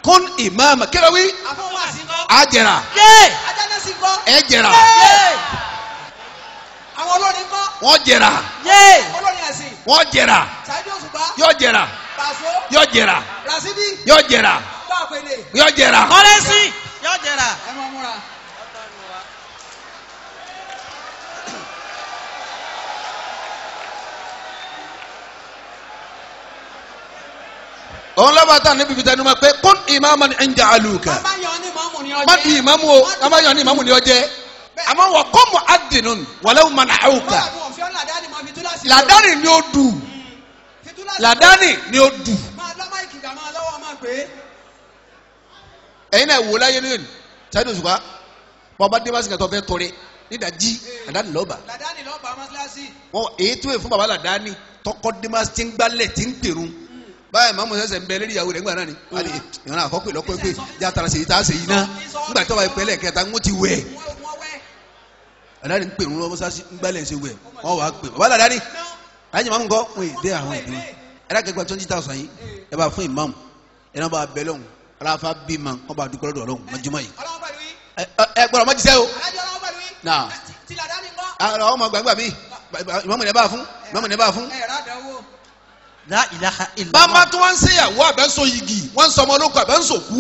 kún ìmáàmà kí ló wí àfọwọ́ àsìkò. àjẹrà yé ajáná sí kọ́. ẹ jẹrà yé àwọn olórin kọ́. wọ́n jẹrà yé olórin ẹ̀sìn. wọ́n jẹrà Saheed Òṣùpá. yọ jẹrà Paso. yọ jẹrà Rasidi. yọ jẹrà Báàpẹ̀lẹ̀. yọ jẹrà. kọ́lẹ́sì yóò jẹrà. ẹ máa múra. òun lọ́ba tá níbi fi tẹnu ma pé kún ìmáàmà ni ń jà àlùkà bàbá yan ní mọ́mù ní ọjọ́. má di ìmáàmù o ká má yàn ní ìmáàmù ní ọjẹ́ àmọ́ wọ́n kọ́ mu adìnnú wàlẹ́ wọn mana àwùkà bọ́ọ̀lù ọ̀fẹ́ làdáni máa fi túláàsì. làdáni ni ó dù fi túláàsì. làdáni ni ó dù máa lọ́ máìkì gbà máa lọ́wọ́ máa pè é. ẹ̀yin náà wò láyé nínú Saheed Òṣùpá bọ́ọ̀bá dé báṣìkà tó fẹ́ tọrẹ nídàjí làdáni lọ́ba làdáni lọ́ọ́ bá mọ́sálásí. wọn èyí tó yẹ fún baba làdáni tọkọ dé ti ń gbálẹ̀ ti ń pèrún báyìí mamu sẹsẹ ń bẹ lórí ìyàwó rẹ ńgbà náà ni wàá di ìyàwó náà àkọ́kọ́ ìlọ́kọ́ pé já tara sèyí tá a sèyí náà ńgbà tó wà pẹ́lẹ́ kẹta ń ti wẹ̀ wọ́n wọ́n wẹ́. àdáni ń pèrún lọ́wọ́ sásì ń gbálẹ̀ ṣe wẹ̀ wọ́n wàá pè baba làdáni láyé mamu kọ́ wọ́n èdè àwọn ìdí ẹ̀rọ akẹ́kọ̀ọ́ twenty thousand yìí ẹ bá fún ìmáàmù ẹ náà bá bẹ lọ́hùn aláfa bí ma kọ́ bá dúpẹ́ lọ́dọ̀ ọlọ́hùn mọ́júmọ́ yìí ọlọ́wọ́ pẹ̀lú yín. ẹ ẹ gbọ́dọ̀ mọ́ jíṣẹ́ o alájọ ọlọ́wọ́ pẹ̀lú yín. Náà. ti làdáni kọ́. àwọn ọmọ gbàgbà mi ìmáàmù ní bá fún ìmáàmù ní bá fún. ẹ̀ ràdánwó. la ilaha bàbá illallah. tí wọ́n ń ṣèyàwó àbẹ́sọ yìgì wọ́n ń sọ ọmọ olóko àbẹ́sọ kú.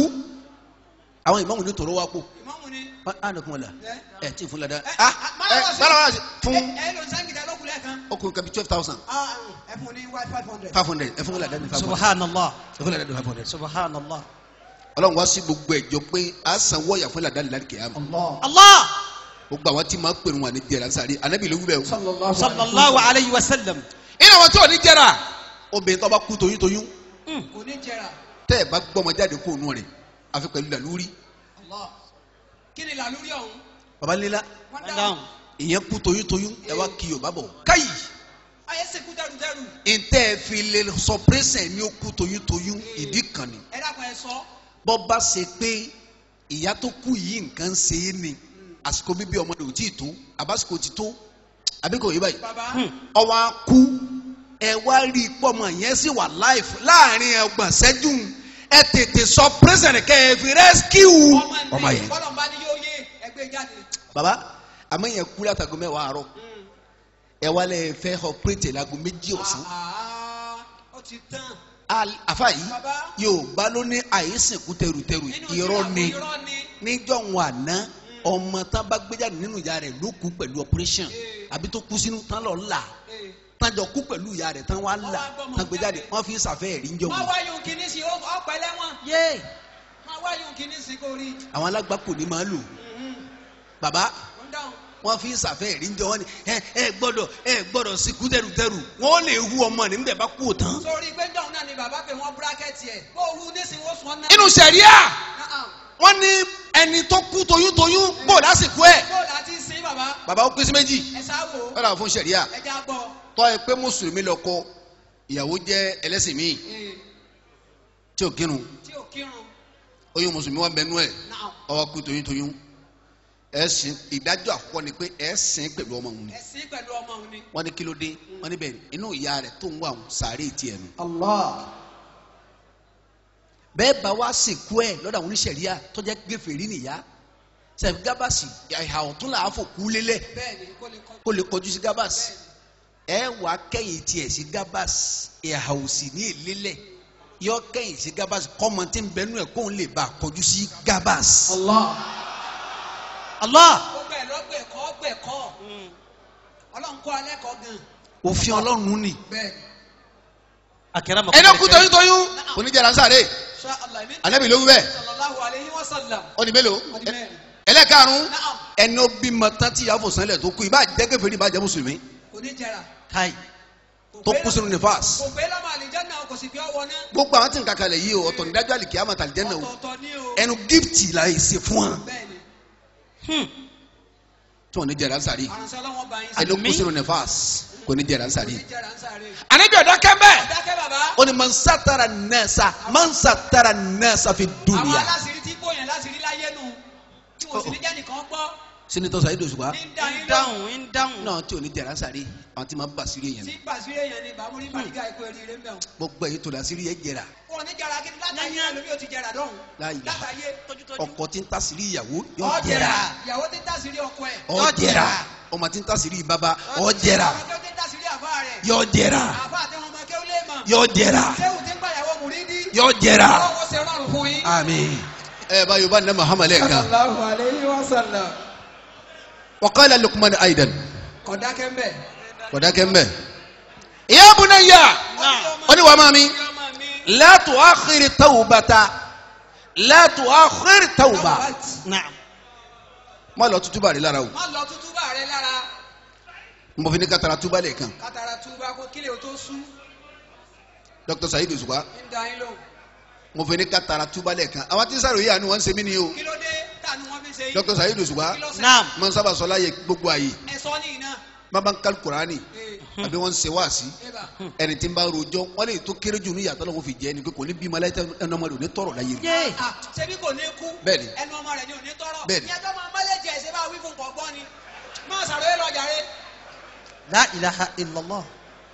àwọn ìmáàmù ní tòró wá pò ìmọ̀mù ni. ánàkùn ọ̀la ẹ tí fún lada ẹ, ah ẹ bára wà fún ẹ ẹ ló ń sáńgìdá lókùnlẹ̀ kan. ọkùnrin kan bí twelve thousand Ah, ẹ fún ní white five hundred. five hundred ẹ fún lada ní five hundred subhanallah ẹ fún lada ní five hundred. subhanallah. ọlọ́run wá sí gbogbo ẹ̀jọ́ pé a san wọ́ọ̀yà fún lada nílá kìyàmù allah gbogbo àwọn tí máa ń pèrún wà ní jẹrà sáré anabi ló wú bẹ́ẹ̀ o. sallallahu alayhi wa sallam. iná wọn tí ò ní jẹrà obìnrin tó bá kú toyún toyún kò ní jẹrà. tẹ́ ẹ bá gbọ́mọ jáde kó nù rẹ̀ àfi pẹ̀lú làlúrí Allah. kí ni làlúrí ọ̀hún. babalẹ́la wọ́n Calm dáhùn. down. ìyẹn kú toyún toyún ẹ wá kí yorùbá bọ̀ káyì ayé sèkú dẹrùdẹrù. ntẹ́ ẹ fi lè sọ pírẹ́sẹ̀ ní ó kú toyún toyún ìdí kan ni ẹ dákun ẹ sọ. bọ́ bá ṣe pé ìyá tó kú yìí nǹkan ń ṣe é ni àsìkò bíbí ọmọ rẹ̀ ò tí ì tó àbásìkò ti tó àbí kò yé báyìí bàbá. ọwọ́ á kú ẹ wá rí i pọ́ ọmọ yẹn sì wà láìfù láàrin ọgbọ̀n ṣẹ́jú ẹ tètè sọ pírẹ́sẹ̀ntì kẹ́ ẹ fi rẹ́síkìú ọmọ yẹn. bọ́lọ̀ ń bá ní yóò yé ẹgbẹ́ jáde. baba àmọ́ yẹn kú látàgọ́ mẹ́wàá àárọ̀ ẹ wá lẹ́ fẹ́ ọpẹ́rẹ́tì láago méjì ọ̀sán Ah, ó ti tán. Al- àfa yìí Baba. yóò bá ló ní àìsìnkú tẹrùtẹrù Nínú irọ́ ni irọ́ ni. níjọ́ wọn àná ọmọ tán bá gbé jáde nínú ìyá rẹ̀ ló kú pẹ̀lú operation Ee. àbí tó kú sínú tán lọ là Ee. tán jọ kú pẹ̀lú ìyá rẹ̀ tán wá là wá gbọ́mọ tán gbé jáde jáde. wọ́n fi ṣàfẹ́ ẹ̀rí ń jọ má wọn. wá yóò kíní sí ọpẹ lẹ́wọ̀n. yé má wá yóò kíní sí kó rí. àwọn alágbàpò ní máa lò bàbá wọ́n dáhùn. wọ́n fi ṣàfẹ́ ẹ̀rí ń jọ wọn ni ẹ ẹ gbọ́dọ̀ ẹ gbọ́dọ̀ sìnkú tẹrùtẹrù wọ́n lè hu ọmọ nígbà bá kú tán. sórí gbẹ́jọ́ náà ni bàbá pé wọ́n búrákẹ́tì ẹ̀ bó hu nísìnyí ó sùn ọ́ náà. inú sẹ̀ríà Náà, wọ́n ní ẹni tó kú toyúntoyún bò lásìkò ẹ̀ bó láti sin bàbá bàbá ó pín sí méjì ẹ sáwò wọ́n dà fún sẹ̀ríà ẹ já gbọ́. tọ́ ẹ pé mùsùlùmí lọ́kọ ìyàwó jẹ́ ẹlẹ́sìn míì Ee, tí ò kírun tí ò kírun oyún mùsùlùmí wọn bẹnu ẹ̀ náà ọwọ́ kú toyúntoyún ẹ sìn ìdájọ́ àkọ́kọ́ ni pé ẹ sìn pẹ̀lú ọmọ òun ni ẹ̀sìn pẹ̀lú ọmọ òun ni. wọ́n ní kí ló dé wọ́n ní bẹ́ẹ̀ inú ìyá rẹ̀ tó ń wà òun sàárè tiẹ̀ nù. Allah. bẹ́ẹ̀ bá wá sìnkú ẹ̀ lọ́dọ̀ àwọn oníṣẹ̀ríà tó jẹ́ gèfèrí nìyá sẹ̀fì gábàsì ìhà ọ̀tún là á fò kú lélẹ̀ bẹ́ẹ̀ni kó lè kọ́. kó lè kọjú sí gábàsì ẹ wà á kẹ́yìn tiẹ̀ sí gábàsì ìhà òsì ní ìlélẹ̀ yọ kẹ́yìn sí gábàsì kọ́mọ tí ń bẹnu ẹ̀ kóun lè bá a kọjú sí gábàsì. Allah. allah. ó gbẹ̀ lọ́gbẹ̀ kọ́ gbẹ̀ kọ́ ọlọ́run kọ́ alẹ́ kọ́ gan. òfin ọlọ́run ni. bẹ́ẹ̀ni. akẹ́rẹ́ ẹni kú toyún toyún oníjàrá sáré Insha Allah mi. anabi ló wú bẹ́ẹ̀ sallallahu alayhi wa sallam. ó di mélòó ó di mẹ́rin. ẹlẹ́karùn-ún Naam. ẹni ó bímọ tán tí ìyá fòsánlẹ̀ tó kú ìbá jẹ́ kèfèrí ìbá jẹ́ mùsùlùmí kò ní jẹrà. kai Kò tó pé kú sínú nífàs kò pé lọ́mọ àlìjáná kò sì fi ọwọ́ náà. gbogbo àwọn tí n kàkàlẹ̀ yìí o ọ̀tọ̀ nídájọ́ àlìkí àmọ́ àtàlìjẹ́ náà o ọ̀tọ̀ọ̀tọ̀ ni o. ẹnu gíftì la yìí ṣe fún wa bẹ́ẹ̀ni tí wọn ní jẹrà sáré àrùnsẹ́ ọlọ́wọ́n bá yín ẹni ó kú Àmín. sínú nífàs kò ní jẹrà kò sáré. ní jẹrà ń sáré. anabi ọ̀dọ́ kẹ́mbẹ́ dákẹ́ bàbá. ó ní man satara nẹ́ẹ̀sà man satara nẹ́ẹ̀sà fi àwọn dunya aláṣírí tí bóyá láṣírí láyé nu tí wọn sì ní jẹ́ nìkan gbọ́. sínítọ́ Saheed Òṣùpá ní ń da ń yín lóhùn dáhùn ń dáhùn. náà tí ò ní jẹrà sáré àwọn tí ma bá sírí èèyàn tí ni gbàsírí èèyàn ni bàmúrí màdìgá ikú eríire mẹ́wọ̀n. gbogbo èyí tó la sírí yẹ jẹrà wọn ní jara kí látàyé ẹlòmí ò ti jẹrà dọ́hùn. láyé látàyé ọkọ tí ń ta sírí ìyàwó yọ ọ jẹrà jẹrà ìyàwó tí ń tàsírí ọkọ ẹ̀. ọ jẹrà ọmọ tí ń ta sírí bàbá ọ jẹrà àwọn tí ó ti ń tàsírí àbá rẹ̀. yọ jẹrà àbá àti ọmọ kéwú lè mọ̀. yọ jẹrà kéwù tí ń gbàyàwó mùrídí. yọ jẹrà ọlọ́wọ́ ṣe rọrùn fún yín. àmín. ẹ bá yorùbá ní Muhammad lẹ́ẹ̀kan sallallahu alayhi wa sallam. wa qala Luqman aidan kọ̀dákẹ́ ń bẹ̀. kọ̀dákẹ́ mbẹ́. ya bunayya ó ní wàá máa mi la tuakhir tawbata la tuakhir tawba Naam. má lọ tútúbà rẹ lára o má lọ tútúbà rẹ lára mo fi ní kátàrà túbà lẹ́ẹ̀kan kátàrà túbà kó kílè o tó sú Dr. Saheed Òṣùpá ń da yín lóhùn. mo fi ní kátàrà túbà lẹ́ẹ̀kan àwọn tí sáré yìí àánú wọn ń ṣe mí ni o kí ló dé tànú wọn fi ṣe yín. Dr. Saheed Òṣùpá kí ló ṣe. Naam. mo ń sábà sọ láyé gbogbo ààyè ẹ sọ ní iná. má bá ń kálí kuraani ee àbí wọn ń ṣe wáàsí eba ẹni tí ń bá rojọ́ wọn lè tó kéré jù ní ìyàtọ̀ lọ́wọ́ fi jẹ́ ni pé kò ní bímọ aláìsàn ẹnu ọmọdé ò ní tọrọ láyé rẹ̀ Yé. ah ṣebí kò ní kú. Bẹ́ẹ̀ni. ẹnu ọmọ rẹ ni ò ní tọrọ. Bẹ́ẹ̀ni. ìyẹn tó máa mọ́lẹ́jì ẹ̀ ṣe bá wí fún kọ̀ọ̀gbọ́n ni. máa ṣàròyé lọ jàre. La ilaha illallah.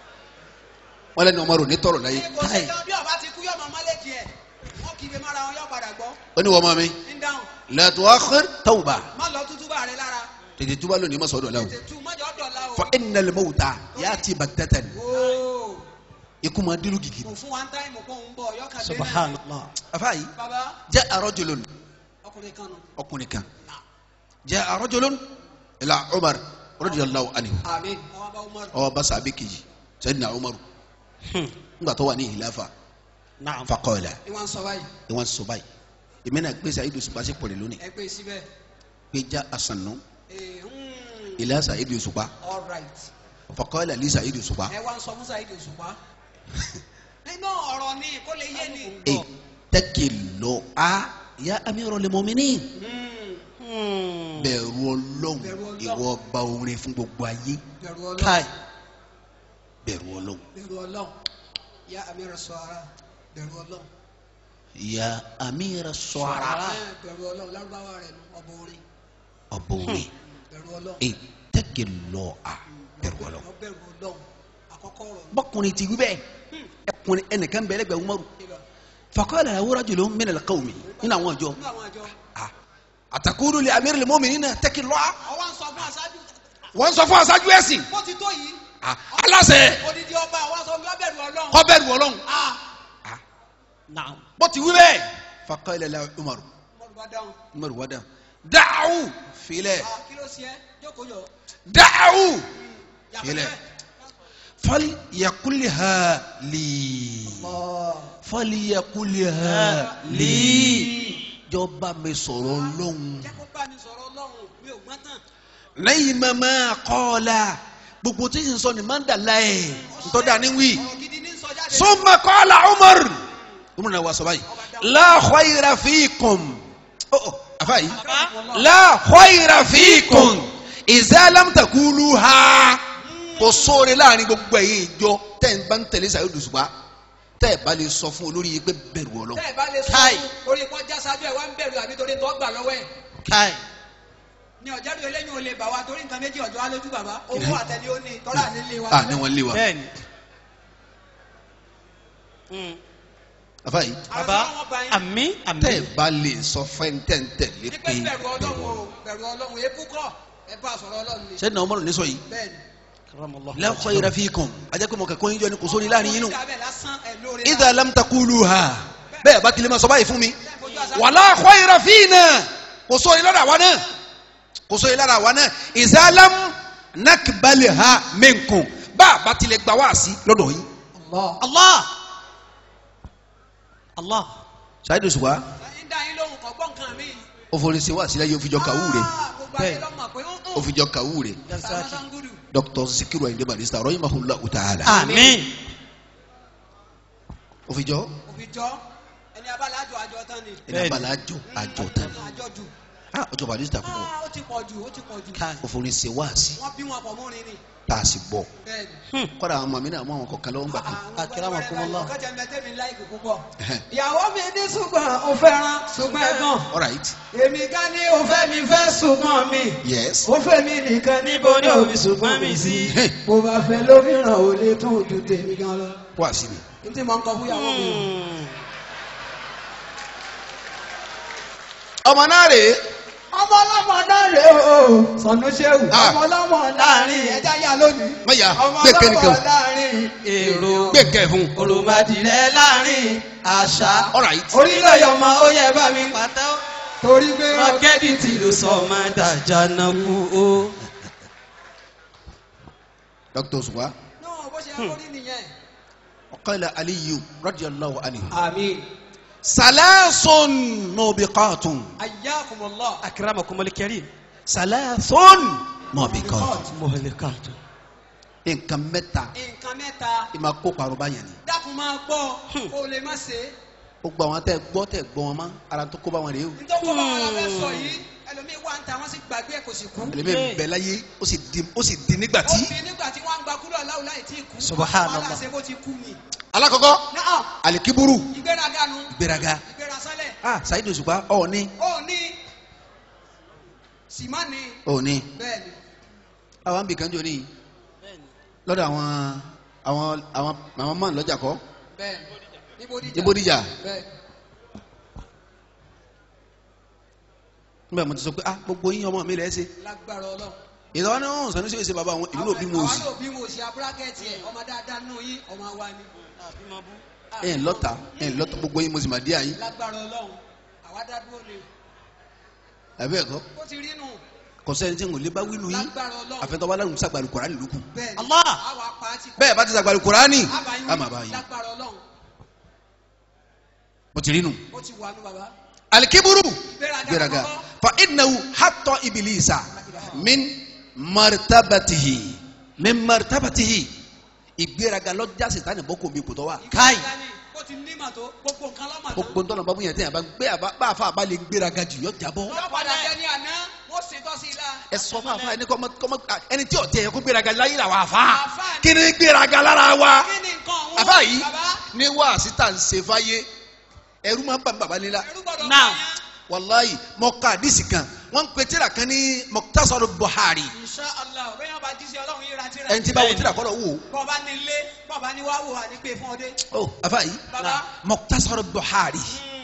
wọn lẹnu ọmọdé ò ní tọrọ láyé kò sí kan bí ọba ti kú yọ máa mọ́lẹ́jì ẹ̀. wọ́n kì í fi mára wọn yọ padà gbọ́. ó ní wọ́n mọ́ mi ń dáhùn. la tuakhir tawba má lọ tútúbà rẹ lára. tètè túbà lónìí má sọ̀dọ̀ la o tètè tú mọ́jọ́ dọ̀la o. fa innal mawta ya'ti baghtatan ooo ikú máa dúró gidi kò fún wa ń táìmù kó ń bọ̀ yọkàn dé náà. Subhanallah. afaayi baba ja'a rajulun ọkùnrin kan nù. ọkùnrin kan ja'a rajulun ila Umar radiyallahu anhu àmín. àwọn bá umaru. ọwọ́ bá sàbẹ̀ kejì sayyidina Umar Hmm. ńgbà tó wà ní ìlàfà Naam. faqala ni wọ́n sọ báyìí. ìwọ̀n sọ báyìí èmi náà gbé Saheed Òṣùpá sí pọ̀lẹ̀ lónìí ẹ pé síbẹ̀. pé já àsànù ee hmm, ila Saheed Òṣùpá all right. faqala li Saheed Òṣùpá ẹ wá ń sọ musa ìdè òṣùpá. nínú ọ̀rọ̀ ni kó lè yé ni. ittaqillah a ya amiral mu'minin Hmm, Hmm. bẹ̀rù ọlọ́run Bẹ̀rù Ọlọ́run. ìwọ ọba orin fún gbogbo ayé bẹ̀rù ọlọ́run. Kai. bẹ̀rù ọlọ́run bẹ̀rù ọlọ́run. ya amira sọ̀ra bẹ̀rù ọlọ́run. ya amira sọ̀ra Eh, bẹ̀rù ọlọ́run lárúbáwá rẹ̀ nù ọbọ̀ orin. ọba orin bẹ̀rù ọlọ́run. ittaqillah a bẹ̀rù ọlọ́run. Ọ bẹ̀rù ọlọ́run. àkọ́kọ́ ọ̀rọ̀ ni. bọ́kùnrin ti wí bẹ́ẹ̀ ẹkùnrin ẹnìkan bẹ̀rẹ̀ gbẹ̀ umaru Ibà. faqala lahu rajulun min al-qawmi nínú àwọn ọjọ́ nínú àwọn àjọ. àtàkùrù li amiril mu'minina ittaqillah ọwọ́ ń sọ fún aṣáájú. wọ́n sọ fún aṣáájú ẹ̀sìn bó ti tó yìí. Ah, aláṣẹ odidi ọba àwọn sọ fún bẹ̀rù ọlọ́run. kó bẹ̀rù ọlọ́run ah Naam. bó ti wí bẹ́ẹ̀ faqala lahu umaru mọ̀rù bá dáhùn. umaru wá dáhùn da'u filẹ̀ ah kí ló ṣe é jókòó yọ. da'u yàtọ̀ Filẹ̀. bẹ́ẹ̀. falyakulha li falyakulha li jọba mi sọ̀rọ̀ lọ́hùn. jẹ́ kó bá mi sọ̀rọ̀ ọlọ́run mi ò gbọ́n tán. lẹ́yìn mẹ́mẹ́ kọ́ọ̀la gbogbo tí n sọ ni máa ń dà láyé ntọ́da ní wí. ọ̀rọ̀ gidi ní sọ jáde. summa qala umar umar náà wà sọ báyìí la khayra fiikum oh oh afa yìí la khayra fiikum idha lam taquluha kò sóore láàrin gbogbo ẹ̀yin ìjọ tẹ́ ń bá ń tẹ̀lé Saheed Òṣùpá tẹ́ ẹ̀ bá lè sọ fún olórí yìí pé bẹ̀rù Ọlọ́run tẹ́ ẹ bá lè sọ Káì. fún orí kọjá sáájú ẹ̀ wá ń bẹ̀rù àbí torí tó gbà lọ́wọ́ ẹ̀. Kai. ní ọ̀jáde eléyìí ò lè bà wá torí nǹkan méjì ọ̀jọ́ alójú bàbá owó àtẹ̀lé ó ní tọ́lá nílé wa. ah ní wọn lé wa Bẹ́ẹ̀ni. Hmm. afa yìí Baba. wọn bá yín. Àmín. tẹ́ ẹ̀ Àmín. bá lè sọ fún ẹ̀ tẹ́ ń tẹ̀lé ní pé pé bẹ̀rù ọlọ́run o bẹ̀rù ọlọ́run èébú kọ́ ẹ bá sọ̀rọ̀ ọlọ́run ni. sẹ́dínà ọmọdé ní sọ yìí bẹ́ẹ̀ni. Karamallahu. la khayra fiikum ajẹ́ pé mo kẹ́kọ̀ọ́ yín jọ ní kò sórí láàrin yín nù. oníkàbẹ̀ lásán ẹ̀ lóore idha lam taquluha bẹ́ẹ̀ bá tilẹ̀ máa sọ báyìí fún mi fojú àṣà- wala khayra fina kò sóri lára wa náà kò sóri lára wa náà idha lam nakbalha minkum bá a bá tilẹ̀ gbà wá sí lọ́dọ̀ yín. Allah. Allah. Allah. Saheed Òṣùpá ń dá yín lóhùn kọ́ gbọ́n kan mi. ó forí sí wá sílẹ̀ yóò fi jọ kàwú rẹ̀ Ah, gbogbo ayé Bẹ́ẹ̀. lọ́mọ pé ń ó fi jọ kàwú rẹ̀ Yazaki. sangudu. Dr. Zikiru Ayinde Barrister rahimahullahu ta'ala Àmín. ó fi jọ òfin jọ ẹni abálájọ àjọ tán ni. ẹni abala àjọ àjọ tán àjọ jù. ah ọjọ́ bàdí ti ta púpọ̀ Ah, ó ti pọ̀ jù ó ti pọ̀ jù Ká. ó forí ṣe wáàsí wọ́n bí wọn pọ̀ mọ́rin ni tá a sì gbọ́ bẹ́ẹ̀ni. kọ́dà àwọn màmí náà mú àwọn kọ̀ọ̀kan lọ́wọ́ ń gbà kan Akramakumullah. ọkọ̀ jẹ́ mẹ́tẹ́ mi láìkì púpọ̀. ìyàwó mi ní ṣùgbọ́n ó fẹ́ràn ṣùgbọ́n ẹ̀gbọ́n. all right èmi gan ni ó fẹ́ mi fẹ́ ṣùgbọ́n mi. yes ó fẹ́ mi nìkan níbo ni òbí ṣùgbọ́n mi sí. bó bá fẹ́ lómìíràn ò lè tún ojú tèmi gan lọ. wáàsí ni n tí mo ń kọ fún ìyàwó mi. o. Hmm. ọmọ náà rèé ọmọ ọlọ́mọ náà rè o. sọnù ṣéwù. Ah. ọmọ ọlọ́mọ láàrin ẹja yà lónìí. mọ̀yà ọmọ gbé kẹ́nìkan ọlọ́mọ láàrin èrò gbé kẹ́ fún òròmọdìrẹ láàrin àṣà all right orílẹ̀ ọmọ ó yẹ bá mi. pátá torí pé rọkẹ́dìtì ló sọ ọmọ dàjà náà kú o. dr suwa náà bó ṣe yẹ kó rí nìyẹn. ọ̀kọ́lá aliyu radiyallahu anhu àmín. salasun mubiqatun ayyakumullah. akramakumul karim. salasun mubiqatun mọ̀lẹ́kàtù. nǹkan mẹ́ta nǹkan mẹ́ta ìmà kó parọ́ báyẹn ni dákun máa gbọ́ kó o lè má ṣe é. ó gba àwọn tẹ gbọ́ tẹ gbọ́ wọn mọ́ ara tó kó bá wọn rèé o nítorí kó bá wọn la fẹ́ sọ yìí ẹlòmíì wà ń ta wọ́n sì gbàgbé ẹ̀ kò sì kú. ẹlẹ́mẹ̀ ń bẹ láyé ó sì di ó sì di nígbà ó tí. fi nígbà tí wọ́n ń gba kúrò aláwọ̀ láì tí ì kú. Subhanallah. wọ́n láṣẹ bó ti kú ni. alákọ̀ọ́kọ́ náà alikiburu ìgbéraga nu gbéraga ìgbéra sálẹ̀ ah Saheed Òṣùpá ọ̀ ní ó ní sìmá ni ọ̀ ní bẹ́ẹ̀ ni àwọn àbí kan jò ní lọ́dọ̀ àwọn àwọn àwọn àwọn mọ́ lọ́jà kọ́ bẹ́ẹ̀ ni níbo díjà ní Bódìjà bẹ́ẹ̀ nígbà mo ti sọ pé ah gbogbo yín ọmọ mi rẹ̀ ṣe lágbára ọlọ́run. ìlọ́wọ́ náà ń sànúṣe ṣe bàbá wọn èmi náà bí mo sì àwọn náà bí mo sì abúrákẹ́tì ẹ̀ ọmọ dáadáa nù yín ọmọ wa ni. ẹ̀ ń lọ́ta ẹ̀ ń lọ́ta gbogbo yín mo sì mà dé àyín lágbára ọlọ́run àwa dá dúró ni àbí ẹ̀kọ́ ó ti rí nù kò sẹ́ni tí ń lè bá wínú yín lágbára ọlọ́run àfẹ́tọ́ bá lárùn sàgbàlù kùránì lókù bẹ́ẹ̀ ni Allah. àwa pa á ti bẹ́ẹ̀ bá ti sàgbàlù kùránì àbáyé á máa bá yín lágbára ọlọ́run mo ti rí nù. ó ti wà nù bàbá alikiburu Gbéraga gbéraga àkọ́kọ́. fa innahu hatta ibilisa min martabatihi min martabatihi ìgbéraga lọ́jà sètánì bọ́ kò mi kò tọ́ wa. Káì. Ìgbéraga ni, ó ti ní màtó gbogbo nǹkan lọ́mọ tó. gbogbo ntọ́nà bá bóyá tẹ̀yà bá gbé àbá bá a fa àbá lè gbéraga jù yọ jábọ́. yọ padà jẹ ní àná wọ́n ṣe tọ́ sí i la. ẹ sọ fún àfa ẹni kọ́mọ kọ́mọ ẹni tí ọ̀tí ẹ̀yẹ kó gbéraga láyé la wà fa Àfà ni. kí ni gbéraga lára wa. kí ni nǹkan ọ̀hún. àfa yìí bàbá ní wàásí tà ń ṣe fáyé ẹrú máa ń bà ń bàbá nílá ẹrú gbọ́dọ̀ Now. bá yẹn. wàláyì mọ̀ká àdìsí kan wọ́n ń pe tíra kan ní Mukhtasar Buhari Insha Allah bẹ́ẹ̀ yóò bá jíṣẹ́ ọlọ́run yíra tíra. ẹni tí bá wo tíra kọ́ lọ wò ó. bọ́ọ̀bá ní ilé bọ́ọ̀bá ní wáwò wà ní pé fún ọdẹ. oh afa yi Baba. Mukhtasar Buhari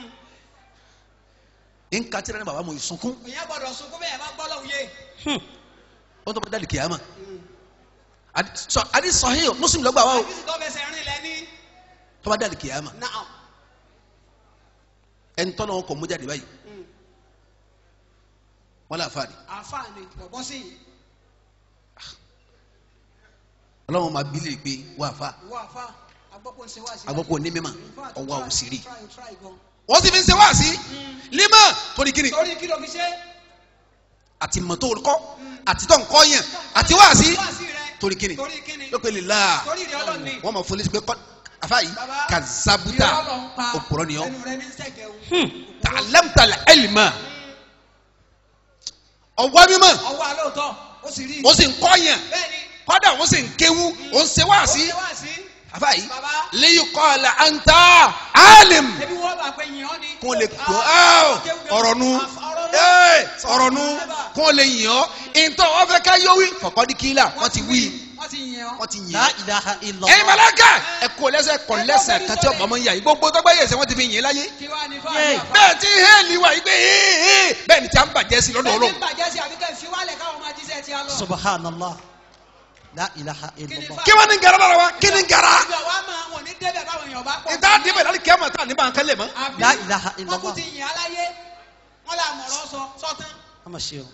Mm. n ka tẹ́lẹ̀ ní baba mo sunkún ìyẹn gbọ́dọ̀ sunkún bẹ́ẹ̀ bá gbọ́ lọ́hùn yé. ó tó bá dali kìyàmà adi sọ adi sahih Muslim ló gbà wá o àbísí tó fẹsẹ̀ rìn lẹ́ni. tó bá dali kìyàmà Naam. ẹni tọ́nà wọn kọ̀ mú jáde báyìí Mm. wọn lè fa ni àfààní bọ̀bọ́ sí yìí ọlọ́run máa bí lè pé wà fa ìwọ àfa agbọ́pọ̀ ń ṣe wá sí. agbọ́pọ̀ ní mímọ́ In fact, ọwọ́ try, òsìrí try, try gan. wọ́n sì fi ń ṣe wá sí lima torí kíni torí kí ló fi ṣe. àti mọ̀tò kọ́ àti tọ́ nǹkọ́ yẹn àti wá sí wá sí rẹ. torí kíni torí kíni. ló pe lè la torí ìrẹ́ ọlọ́ni. wọ́n máa fún lẹ́sìn pé kọ́ afa yìí Baba, kazabuta ìrẹ́ ọlọ́run pa. òpùrọ́ ni ọ́ ẹnu rẹ ní sẹ́gẹ̀ o. ta'allamta al-ilma ọwọ́ mímọ́ ọwọ́ alóòótọ́ ó sì rí. ó sì ń kọ́ yẹn bẹ́ẹ̀ni. kọ́dà ó sì ń kéwú ó ń ṣe wá ó sí ṣe wá sí. àfa yìí Baba. liyuqala anta alim ebi wọ́n bá pé yìn ọ́ ni. kó lè gbọ́ ọ̀rọ̀ nu ee, ọ̀rọ̀ nu kó lè yìn ọ́ ìtọ́ wọ́n fẹ́ ká yọ wí fọ̀kọ́dí kílà wọ́n ti wí wọ́n ti yìn ọ́. wọ́n ti yìn La ọ́ ilaha ẹ̀yin illallah. màláíkà ẹ kó lẹ́sẹ̀ kọ́ lẹ́sẹ̀ kan tí ọ̀pọ̀ ọmọ yà yìí gbogbo tó gbáyé ẹsẹ̀ wọ́n ti fi yìn láyé kí wàá ní Yay. fáwọn àfa. bẹ́ẹ̀ tí hẹ́ẹ̀lì wà yìí pé hẹ́ẹ̀ bẹ́ẹ̀ ni tí a ń bàjẹ́ sí lọ́dọ̀ bẹ́ẹ̀ ọlọ́run ni bàjẹ́ sí àbíkẹ́ fi wálẹ̀ káwọn máa jíṣẹ́ ti á lọ. Subhanallah. La ilaha illallah. kí wọ́n ní gara lára wa kí ní gara ìgbà wa máa wọ̀ ní débẹ̀ báwọn èèyàn bá pọ̀. ìta débẹ̀ láti kí a máa tà ní bá ń kálẹ̀ mọ́. Àbí La ilaha wọ́n kú illallah. ti yìn aláyé wọ́n là mọ̀rọ̀ sọ sọ́tán. A máa ṣe o.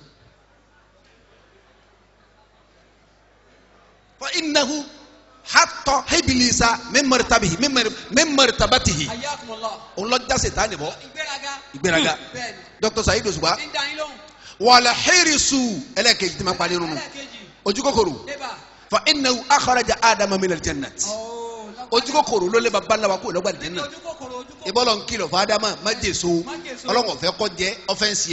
fa innahu hatta ibilisa min martabihi min mar- min martabatihi Hayyakumullah. òun lọ jáse tá ni bọ ìgbéraga. ìgbéraga bẹ́ẹ̀ni. dr Saheed Òṣùpá ní dání lóhùn. wàlẹ̀ hírísù ẹlẹ́kejì tí ma parí nínú ẹlẹ́ẹ̀kejì. ojú kòkòrò débà. fa innahu akhraja adama min aljannati Ooo, ojú kòkòrò ló lé baba ńlá wa kó lọ́gbà dẹ́nà ojú kòkòrò ojú kòkòrò. ìbọ́lọ̀ ń kìlọ̀ fún adama má jèso Má jèso. ọlọ́wọ̀n fẹ́ kọ́ jẹ́ ọ́fẹ́nsì ẹ̀ Ó fi bá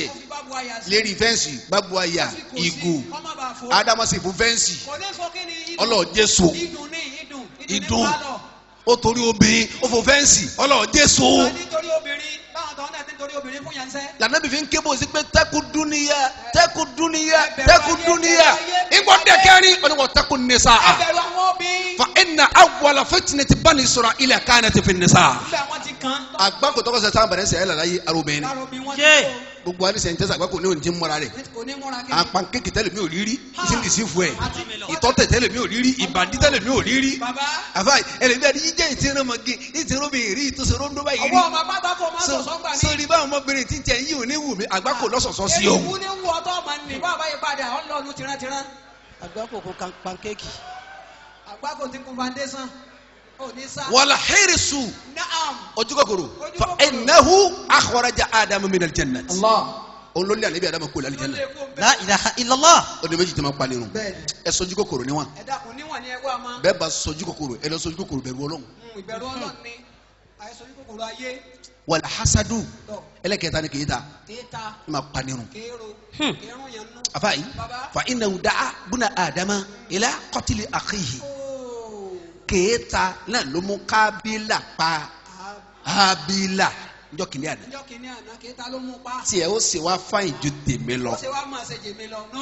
bu àyà sí. lérí fẹ́ǹsì gbàgbó àyà Kò sí- ìgò kọ́ má bàa fò. ádámọ́sì fún fẹ́ǹsì kò ní fọ kí ni idun. ọlọ́ọ̀ jésù idun ní idun Idun. ní pálọ̀. ó torí obìnrin ó fò fẹ́ǹsì ọlọ́ọ̀ jésù wọ́n nítorí obìnrin báwọn tó ń dẹ̀ nítorí obìnrin fún yẹn ń sẹ́. lànàbí fi ń ké bó sí pé tẹ́kù dúníyà tẹ́kù dúníyà Ẹ bẹ̀rù tẹ́kù ayé, dúníyà bẹ̀rù ayé, ìgbọ́ bẹ̀rù dẹ́kẹ́rin oníwọ̀ tẹ́kù nìsa ẹ bẹ̀rù àwọn obìnrin. fa inna awwala fitnati bani isra'ila kanat fi nisa. nígbà wọn ti kàn. àgbákò tọkọ sẹ sáà bẹ̀rẹ̀ sẹ ẹ lala yé arobìnrin lára obìnrin wọn ti Yé. kó. gbogbo alisa ìjẹsà àgbákò ní òní ti ń mọ́ra rẹ̀ kò ní múra kí ni. àpànkéèkì tẹ́lẹ̀ mi ò rí rí ìsìndìsí fún ẹ̀ Àti- ìtọ́tẹ̀ tẹ́lẹ̀ mi ò rí rí ìbàdí tẹ́lẹ̀ mi ò rí rí bàbá àfa ẹlẹ́bí àti jíjẹ́ ìtìrọmọge ìtìrọmọge rí ìtòsọ̀rọ̀ndó báyìí rí ọwọ́ ọmọ pátá kó máa So- sọ̀sọ́ gbà mí. sórí báwọn ọmọbìnrin tí ń tẹ̀ yí òní wù mí àgbákò lọ́sọ̀sọ́ sí èyí ọ̀hún. wú ní wú ọtọ́ ọmọ nì bàbá yìí padà ọlọ́ọ̀nù tìrantìran. Àgbákòkò kan pancake. àgbákò ti kun foundation. ò ní sá. wàlá hẹ́rẹ́sù naam. ojú kòkòrò Ojú fa kòkòrò. ẹnahu akhraja adamu min aljannat Allah. olólè àlebi adamu kò lálẹ́ ló jẹ́nà lè kó La bẹ́ẹ̀. ilaha illallah. ọdún méjì tí ma pa lérun bẹ́ẹ̀ni ẹ sọjú kòkòrò níwọ̀n ẹ dákun níwọ̀n ni ẹ wá máa. bẹ́ẹ̀ bá sọjú kòkòrò ẹ lọ sọjú kòkòrò bẹ̀rù ọlọ́run ìbẹ̀rù ọlọ́run ni àìsàn ní kòkòrò ayé wàlá hasadu tọ̀ ẹlẹ́kẹta ni kìí ta kéta ẹ ma pa lérun kéèrò Hmm. kéèrún yẹn nú. afa yi Baba. fa innahu da'a buna adama ila qatli akhihi Ooo. kéèta náà ló mú kábílà pa hábílà njọ́ kìíní àná níjọ́ kìíní àná kéta ló mú pa. tí ẹ ó sì wá fáyìn ju tèmi lọ ó ṣe wá máa ṣe jèmi lọ no.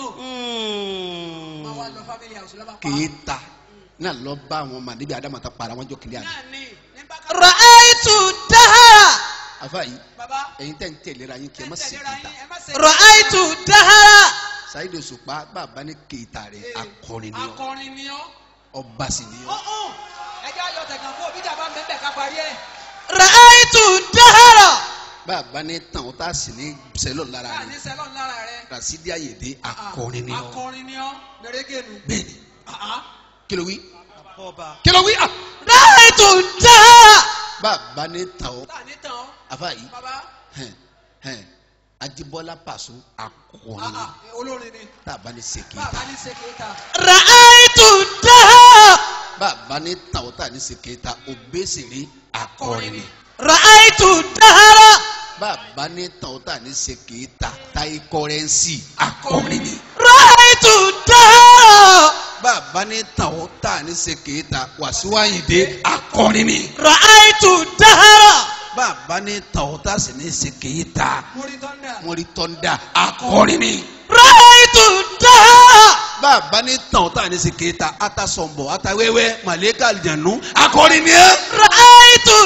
máa wá lọ family house lọ́ba pa. kéèta náà lọ bá àwọn ọmọ níbi àdámọ̀ tá para wọn jọ kìíní àná náà ni ní bákà. Ra'aytu dahara. afa yi baba ẹ̀yin tẹ̀ ń tẹ̀léra yín kí ẹ má sì tẹ̀léra kéèta yín, ẹ má ṣe Ra'aytu dahara. Saheed Òṣùpá bàbá ní kéèta rẹ̀ Eh, akọrin ni ọ akọrin ni ọ́. ọba sì ni ọ ọ̀hún ẹjẹ́ ayọ̀ tẹ̀gàn fún òbí dàbá mẹ́bẹ̀ ká parí ẹ̀. Ra'aytu dahara. bàbá ní tàn ó tá a sì ní sẹlọ lára káà ní rẹ̀ sẹ́lọ̀n lára rẹ̀. Rasidi Ayinde akọrin ni ọ akọrin ni ọ́ mẹrẹgẹnu. bẹ́ẹ̀ni kí ló wí Ọba. kí ló wí ah Ra'aytu dahara. bàbá ní tàn ó táà ní tàn ọ́ afa yìí baba hẹn hẹn Ajíbọ́lá Pàṣọ akọrin ah, ni ah, olórin ni bàbá ní sèké bàbá ní ṣe kéta. Ra'aytu dahara. bàbá ní tàn ó tà ní sèké ta òbésèré akọrin ni Ra'aytu dahara. bàbá ní tàn ó tà ní sèké ta táyé kọrẹ́nsì akọrin ni. Ra'aytu dahara. bàbá ní tàn ó tà ní sèké ta Wàsíù Àyìndé akọrin ni. Ra'aytu dahara. bàbá ní tàn ó tà sí ní sèké ta mórí tọ́ndà. wọ́n rí tọ́ndà akọrin ni. Ra'aytu dahara. bàbá ní tàn ó tà ní sèké ta atasọ̀nbọ̀ atawẹ́wẹ́ màlẹ́kà àlìjànú akọrin ni. Ra'aytu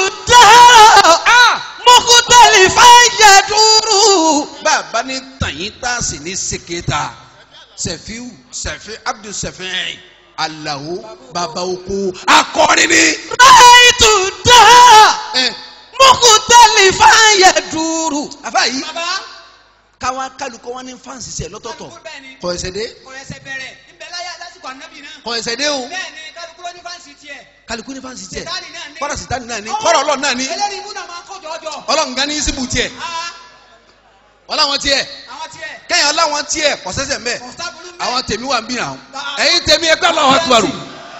dahara. Mukhtalifan yaduru. bàbá ní tàn yín tà sí ní sèké ta sẹ̀fíù sẹ̀fí Abdul sẹ̀fí Alao bàbá oko akọrin ni. Ra'aytu dahara. ẹ Mukhtalifan yaduru. afa yìí baba káwa kálukọ wọn ní fáǹsì sẹ lọ́tọ̀ọ̀tọ̀ kálukú bẹ́ẹ̀ ni kọ ẹsẹ̀ dé kò ẹsẹ̀ bẹ̀rẹ̀ nbẹ láyà lásìkò ànábì náà. kọ ẹsẹ̀ dé o bẹ́ẹ̀ ni kálukú ló ní fáǹsì tiẹ̀. kálukú ní fáǹsì tiẹ̀ sètáàni náà ní. kọ́ra sitani náà ní kọ́ra ọlọ́run náà ní eléyìí ibú náà máa ń kójọ ọjọ́. ọlọ́run gan ní síbù tiẹ̀ aa ọlọ́run tiẹ̀ àwọn tiẹ̀ kẹ́yìn ọlọ́run tiẹ̀ kọ́sẹ́sẹ̀ mbẹ́ kọ̀ọ̀sábùlù mẹ́. àwọn tèmi wà ń bí náà ẹ̀yin tèmi ẹgbẹ́ ọlọ́run àtúwàrù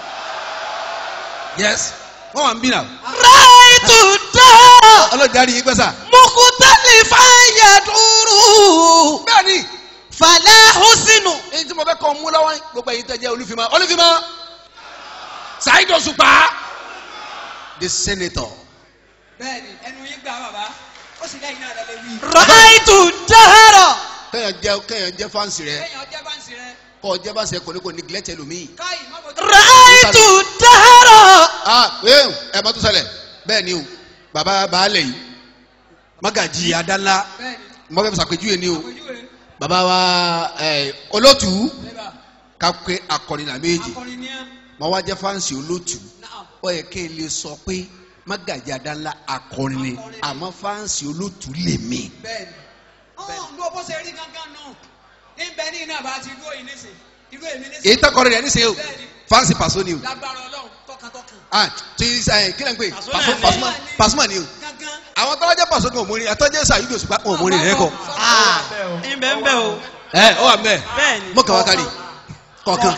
yes wọ́n wà ń bí náà Ra'aytu dahara. ọlọ́run darí yín pẹ́sà Mukhtalifan yaduru. bẹ́ẹ̀ ni Fala husnu. èyí tí mo fẹ́ kọ́ mú lọ́wọ́ gbogbo ẹ̀yin tẹ́ jẹ́ olúfimá olúfimá Saheed Òṣùpá the senator bẹ́ẹ̀ ni ẹnu yín gbà bàbá ó sì lẹ́yìn náà lẹ́lẹ́ wí. Ra'aytu dahara. kẹ́yìn jẹ́ kẹ́yìn jẹ́ fáǹsì rẹ lẹ́yìn ọjọ́ bá ń sìn rẹ kọ́ jẹ́ bá ṣe kò ní kò ní gilẹ́tẹ̀ lómi. káyì má bọ̀ Ra'aytu dahara. ah ee ẹ bá tó ṣẹlẹ̀ bẹ́ẹ̀ ni o baba baálẹ̀ yìí magaji adanla bẹ́ẹ̀ ni mo fẹ́ sàpèjúwe ni o àpèjúwe baba wa ẹ olótù lẹ́bà kakẹ́ akọrin náà méjì akọrin ní ẹ mo wá jẹ́ fáǹsì olótù náà ó yẹ kí n lè sọ pé magaji adanla akọrin ni Akọrin ni. àmọ́ fáǹsì olótù lè mí. bẹ́ẹ̀ ni ọ̀hún ló bó ṣe rí gángan náà níbẹ̀ ní iná bá ti dúró yìí nísìn irú èmi nísìn èyí tọkọrin rẹ níṣẹ́ o bẹ́ẹ̀ ni fáǹsì pàṣọ ni o lágbára ọlọ́run tọkàntọkàn ah tí ẹ kí lè ń pè Pàṣọ pàṣọ náà ni. pàṣọ pàṣọ ni o gángan àwọn tọ́lájẹ́ pàṣọ kan ò mórí àtọ́jẹ́ Saheed Òṣùpá wọn ò mórí rẹ kọ. Ah, ńbẹ ńbẹ o. ẹ ọ wà mẹ Bẹ́ẹ̀ni. mọ kàwá kárì kọ̀ọ̀kan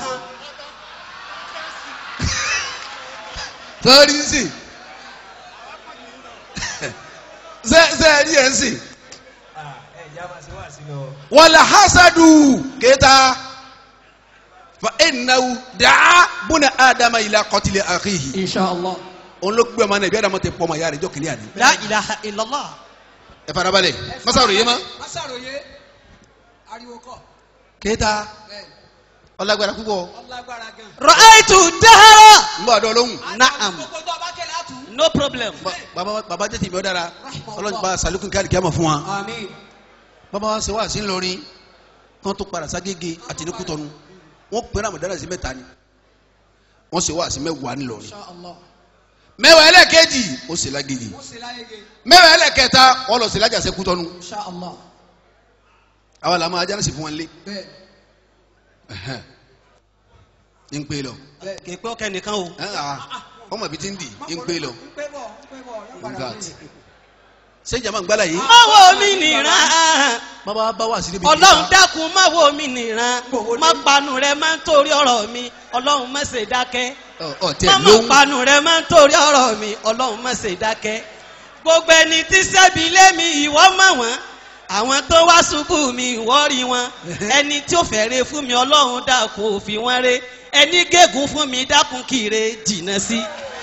sọrí ń sìn ṣe ṣe ẹ rí ẹ ń sìn wàlà hasadu kéta fa enawu daa buna adama ila kọtili akihi inshallah. òun ló gbé ọmọ náà ibi adama tẹ pọ ọmọ ya rẹ jọ kìnìún àná la ilaha illallah. ẹ farabalẹ̀ masaru yé ma masàròyé ariwo kọ kéta bẹ́ẹ̀ ọlágbára púpọ̀ ọlágbára gan. ra'aytu dahara. n bọ àdó lóhùn Na'am. gbogbo tó a bá kẹlẹ àtú. no problem. Ba- baba baba jẹ́ tìmí ọ dára ọlọ́run bá salikun káàdì kí a mọ̀ fún wa àmín. baba wa ṣe wá sí ńlọrin kán tó padà ságége àti ní kútọ́nu wọ́n pẹ́rẹ́ àmọ̀dára sí mẹ́ta ni wọ́n ṣe wá sí mẹ́wàá ńlọrin inshallah. mẹ́wàá ẹlẹ́kẹ́jì ó sì lágége mo sì láyé ge. mẹ́wàá ẹlẹ́kẹta wọ́n lọ sí lájàsẹ́ kútọ́nu inshallah. àwa làwọn ajá náà sì fún wọn lé bẹ́ẹ̀ ẹ̀hẹ́n. ń pè lọ bẹ́ẹ̀. kì í pé ọkẹ nìkan o. ẹ̀ à ọmọ ibi tí ń dì ń pè lọ ń pé bọ̀ ń pé bọ̀ yóò padà Ngat. wí. ṣé jama ń gbálà yìí má wo mi nìran. bàbá bá wà sí níbi ọlọ́run dákun má wo mi nìran. má panu rẹ má ń torí ọ̀rọ̀ mi. ọlọ́run má ṣe dákẹ́. ọ tẹ má má lóhùn panu rẹ má ń torí ọ̀rọ̀ mi. ọlọ́run má ṣe dákẹ́. gbogbo ẹni tí sẹ́bi lé mi ìwọ mọ̀ wọ́n. àwọn tó wá ṣubú mi ìwọ rí wọn. ẹni tí ó fẹ́rẹ̀ fún mi ọlọ́run dákun ò fi wọ́n ré. ẹni gégùn fún mi dákun kiri jìnnà sí.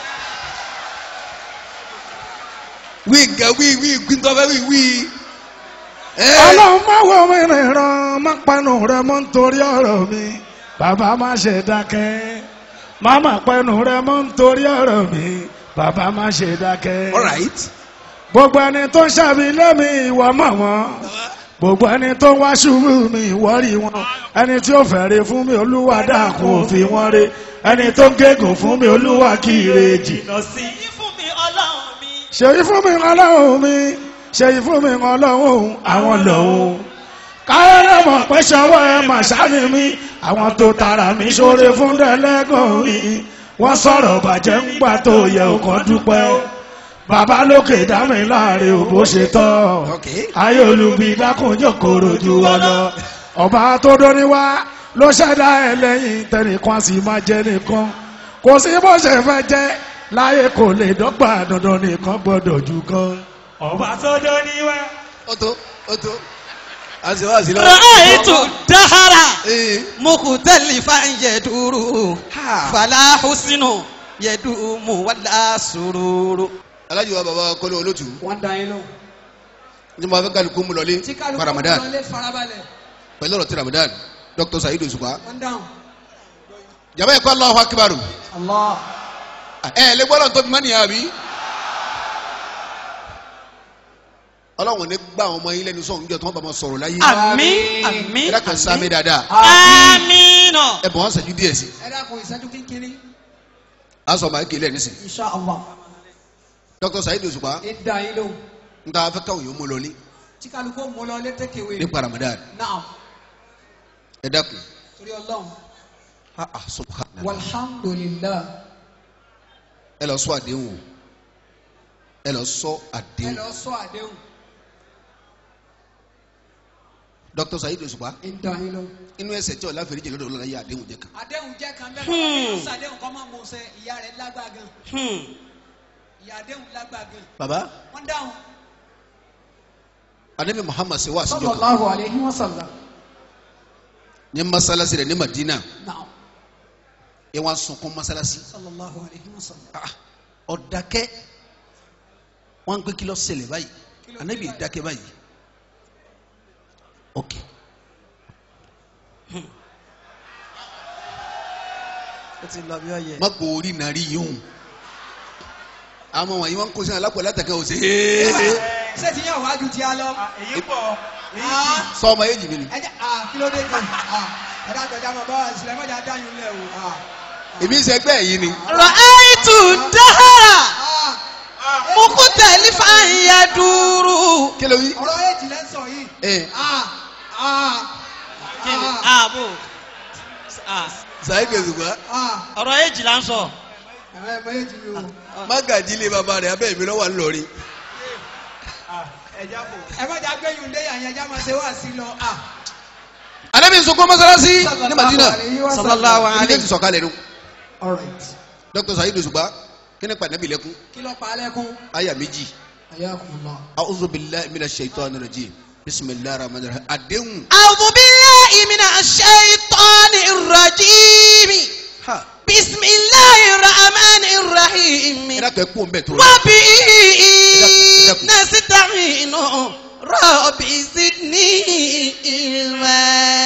wí nǹkan wí wí gbígbọ́ fẹ́ wí wí. ẹ ọlọ́run má wo mi rìnrìn má panu rẹ mọ́ nítorí ọ̀rọ̀ mi bàbá má ṣe dákẹ́ má má panu rẹ mọ́ nítorí ọ̀rọ̀ mi bàbá má ṣe dákẹ́. all right. gbogbo ẹni tó ń ṣàbí lémi ìwọ mọ̀ wọ́n gbogbo ẹni tó ń wá ṣubú mi ìwọ rí wọn ẹni tí ó fẹ́rẹ̀ fún mi olúwa dákun òfin wọn rè ẹni tó ń gégùn fún mi olúwa kí ire jìnnà sí. èyí fún mi ọlọ́run mi. ṣèyí fún mi ọlọ́run mi ṣèyí fún mi ọlọ́run àwọn lòun káyọ̀dé mọ̀ pé ṣọwọ́ ẹ mà sáni mi àwọn tó tara mi ṣoore fún dẹ́lẹ́gàn mi wọ́n sọ̀rọ̀ bàjẹ́ ń gbà tó yẹ ọkàn dúpẹ́ bàbá lókè dá mi láàrin ò bó ṣe tọ́ Okay. ayé olùbí dákúnjọ kòrò ju wa lọ ọba tó dóni wá ló ṣẹ̀dá ẹ lẹ́yìn tẹnìkan sì máa jẹ nìkan kò sí bó ṣe fẹ́ jẹ́ láyé kò lè dọ́gba dandan nìkan gbọ́dọ̀ ju kan. ọba tó dóni wá. ó tó ó tó a sì wá sí lọ. ra'aytu dahara. ee mukhtalifan yaduru. Ha. fala husnu yadumu wala sururu. alájọ wa baba kọlẹ olótù wọ́n da yín lóhùn. ní mo bá fẹ́ kálukú mu lọlé tí kálukú fa ramadan lọlé farabalẹ̀ pẹ̀lú ọ̀rọ̀ ti ramadan dr sayidu Òṣùpá wọ́n dáhùn. jaba yẹ kó Allahu akibaru allah. ẹ ẹ lè gbọ́dọ̀ tó fi mọ́ nìyà bí. ọlọ́run ní gbà àwọn ọmọ yín lẹ́nu sọ̀rọ̀ níjọ́ tí wọ́n bá wọn sọ̀rọ̀ láyé àmín àmín ẹ dákun sáà mi dáadáa àmínà. ẹ bọ̀ wọ́n sẹ́jú díẹ̀ sí ẹ dákun ìṣẹ́jú kínkínní. a sọ máa kéle ẹ̀ nísìn insha allah. dr sayidu Òṣùpá ẹ da yín lóhùn. n ta fẹ́ káwọn yóò mú lọlé tí kálukú mú lọ lé tẹ́kẹ̀wé. nípa ramadan naam ẹ dákun torí ọlọ́run. ah ah subhanallah walhamdulillah. ẹ lọ sọ àdéhùn o ẹ lọ sọ ẹ àdéhùn lọ sọ àdéhùn. dr sayidu Òṣùpá ẹ da yín lóhùn. inú ẹsẹ̀ tí ọ̀la fèrè jẹ́ lọ́dọ̀ ọlọ́la yẹ àdéhùn jẹ́ kan àdéhùn jẹ́ kan bẹ́ẹ̀ Hmm. bá sàdéhùn kọ́ máa mú un sẹ́ ìyá rẹ̀ lágbá gan. Hmm. ìyá àdéhùn lágbá gan. baba wọ́n dáhùn. anabi muhammad ṣe wá àṣìjọ kan sallallahu alayhi wa sallam. ní masalasi rẹ̀ ní madina naam ẹ wá sunkún masalasi sallallahu alayhi wa sallam. ah ọ̀dàkẹ́ wọ́n ń pé kí ló ṣẹlẹ̀ báyìí Kí ló dé anabi báyìí? dákẹ́ báyìí ok ó ti lọ bí ọyẹ. má kó orí nàrí yìí hùn àwọn wọ̀nyí wọ́n ń kó sínú alápò látàkẹ́ ò sí ee ṣé ti yàn wájú tí a lọ. èyí pọ̀ Ah, sọ ọmọ yéjì mi ni ẹ jẹ́ ah, kí ló dé kan. Ah, ẹ dá gbẹjà mọ̀ bá wa sílẹ̀ mọ́jà dáyún lẹ̀ o. Ah, èmi ń sẹgbẹ́ yìí ni ra'aytu dahara ah, mukhtalifan yaduru. kí ló wí ọ̀rọ̀ èjì lẹ́ ń sọ yìí. ee Ah, ah, kí ni ah, ààbò Saheed Òṣùpá ah. ọ̀rọ̀ èjì là ń sọ. Ẹ̀rọ ẹ̀mọ èjì mi o. mágàjí ilé bàbá rẹ̀ abẹ́ mi lọ́wọ́ ńlọrin ẹ má jà gbẹ́yìn lé yàn yẹn já máa ṣe wá sí lọ. Ah, anabi ń sunkún masalasi ní madina alayhi wa sallam. sallallahu ilé alayhi. ti sọ̀kalẹ̀ nu All right. dr Saheed Òṣùpá kí ni pàdánù lẹ́kún kí ló pa á lẹ́kún. aya méjì ayakumullah. a'udhu billahi minash shaitani rajim bisimilahi rahman rahim àdéhùn أعوذ بالله من الشيطان الرجيم ha بسم الله الرحمن الرحيم ẹ dákẹ́ kú bẹ́ẹ̀ tó rẹ وبه إذا- نستعين رب زدني علما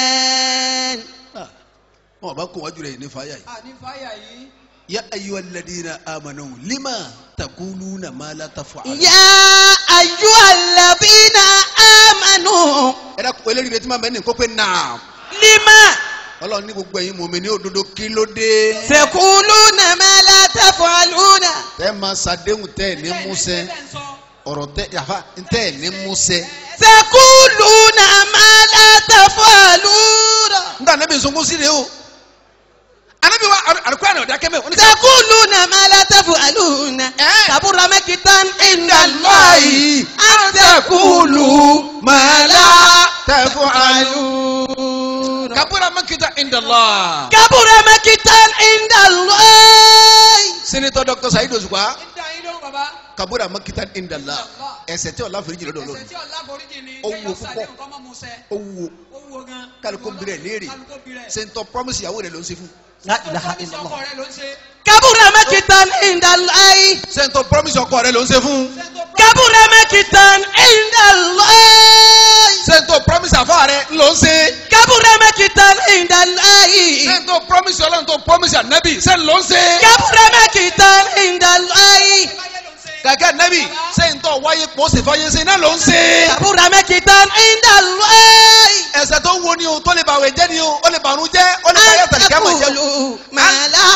wọn bá kó wájú rẹ ní fàáyà yìí àní fáyà yìí ya ayyuha alladhina amanu lima taquluna ma la taf'alun. يا أيها الذين آمنوا ẹ dákun eléyìí rẹ tí máa bẹ ní kó pé naam لما ọlọ́run ní gbogbo ẹ̀yin mọ̀mí ní òdodo kí ló dé. تقولون ما لا تفعلون tẹ́ máa ṣàdéhùn tẹ́ ẹ̀ ní músẹ́ ọ̀rọ̀ tẹ́ yàfa tẹ́ ẹ̀ ní músẹ́. تقولون ما لا تفعلون nígbà anábì sunkún sí rèé o anábì wa àdùkú àná ọ̀dà kẹ́mẹ́ oníṣẹ́ تقولون ما لا تفعلون إيه. كبر مقتا عند الله أن تقولوا ما لا تفعلون kabura makita indala. كبر مقتا عند الله senator dr saheed osupa ń dá yín lóhùn bàbá kabura makita indala ẹsẹ̀ tí ọlá fèrè jìnnà lọ́dọ̀ ẹsẹ̀ tí ọ̀la foríjì ni Ó kéèyàn wúwo sáré púpọ̀. nǹkan mọ́ mu sẹ́ ó wúwo ó wúwo gan kálukó bìrẹ̀ léèrè kálukó bìrẹ̀ senator promise ìyàwó rẹ̀ ló ń ṣe fún لا إله Ọkọ mi إلا sọ́kọ الله rẹ̀ ló ń ṣe كبر مقتا عند الله senator promise ọkọ rẹ̀ ló ń ṣe fún sẹ́ńtò كبر مقتا عند الله senator promise àfa rẹ̀ ló ń ṣe كبر مقتا عند الله senator promise ọlọ́run tó promise ànábì sẹ́ni ló ń ṣe كبر مقتا عند الله báyẹ̀ ló ń ṣe gàgà ànábì senator wáyé pọ̀ ṣe fáyé ṣe náà ló ń ṣe كبر مقتا عند الله ẹsẹ̀ tó ń wo ni o tó lè bàwẹ̀ jẹ́ ni o ó lè bàrún jẹ́ ó lè bàyẹ̀ tàbí ká mọ̀ jẹ́ o. تقولوا ما لا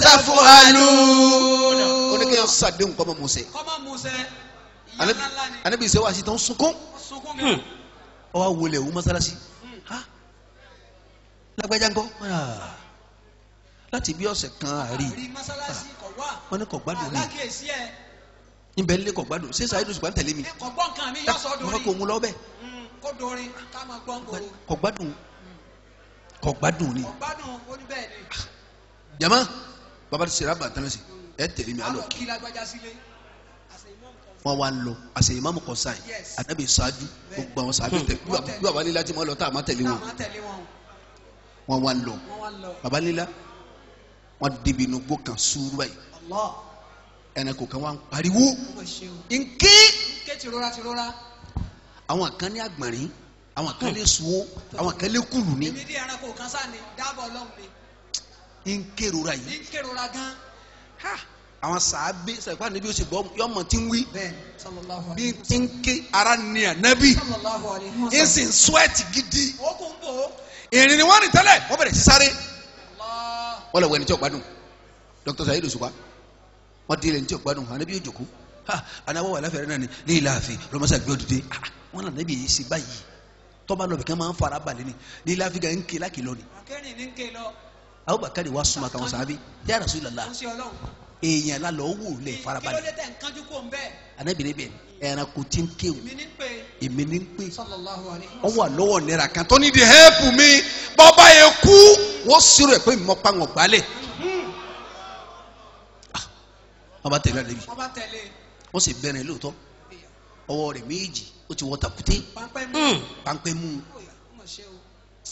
تفعلون oníkẹ́yọ̀ sàdéhùn kọ́ mọ́ mu sẹ́ kọ́ mọ́ mu sẹ́ ìyá ńlá ńlá ni ànábì ṣe wá sí tó ń sunkún sunkún gan ọ wá wọlé òun mọ́sálásí ha lágbájá ńkọ́ Ah. láti bí ọ̀sẹ̀ kan àárí àrí mọ́sálásí kọ̀ wá wọn ní kò gbádùn ní alákèésí ẹ̀ níbẹ̀ nílé kò gbádùn ṣé sàyẹ́dù ṣùgbọ́n tẹ̀lé mi kọ̀ gbọ́ nǹkan mi yọ sọ mo fẹ́ kó dorin òun lọ bẹ́ẹ̀ Mm, kó dorin ká máa gbọ́ ngoro kò gbádùn kò gbádùn ni kọ̀ gbádùn ó ní bẹ́ẹ̀ ni jama baba ti sèrè àbàtàn sí ẹ tẹ̀lé mi alọ alọ kí lágbájá sílé wọn wá ń lọ àṣẹ ìmáàmù kan sáyìn Yes. ànábì ṣáájú gbogbo àwọn sàbẹ tẹ bí baba- bí baba lílá tí mo lọ tá a má tẹ̀lé náà wọn máa tẹ̀lé wọn wọn wá ń lọ wọ́n wá lọ baba lílá wọn débi inú gbó kan sùúrù báyìí Allah ẹnìkò kan wá ń pariwo ó mọ̀ ṣe o nké ké tìrora tìrora àwọn kan ní àgbọ̀nrín àwọn kan lè sunwó àwọn kan lè kùlù ní èmi dí ẹranko kan sáà ni dábọ̀ ọlọ́run ni nkérora yìí ní kérora gan ha àwọn sàábé sàgbà níbi ó sì gbọ́ yọmọ tí ń wí bẹ́ẹ̀ sallallahu bí alayhi tí ń ké ara ní ànábì sallallahu alayhi wa ń sallam sì ń sweat gidi ó kún bò ó ìrìn ni wọ́n rìn tẹ́lẹ̀ wọ́n bẹ̀rẹ̀ sí sáré Allah wọ́n lọ wọ ẹni tí ò gbádùn dr sayid osupa wọ́n di ẹni tí ò gbádùn ànábì yóò jòkó ha anáwó wà láfẹ̀rẹ̀ náà ni ní ilé ààfin lọ́mọ́sá gbé òdìdé ah wọ́n náà ànábì yìí sí báyìí tọ́ba lọ bẹ̀kẹ́ máa ń fara balẹ̀ ni ní ilé ààfin gan ń ké lákìlọ́ ni akẹ́rìn ní ké lọ abubakar wa súnmọ́ àtàwọn sàábé ya Rasulullah ó ń ṣe ọlọ́run èèyàn lálọ́ wò lẹ̀ kí ló farabalẹ̀ dé tẹ̀ ń kánjú kó ń bẹ́ẹ̀ ànábì rẹ̀ bẹ̀ ẹranko tí ń kéwù èmi ní pé èmi ní ń pè sallallahu alayhi wa wọ́n wà lọ́wọ́ nira kan tó ní di hẹ́ẹ̀pù mi bọ́ba yẹn kú wọ́n sírò ẹ̀ pé mi mọ́ pa wọn gbálẹ̀ Ah, wọ́n bá tẹ̀lé ànábì wọ́n bá tẹ̀lé wọ́n sì bẹ̀rẹ̀ lóòótọ́ ọwọ́ rẹ̀ méjì ó ti wọ́ tàkúté pápẹ́ mú Mm. páńpẹ́ mú ó mọ̀ ṣe o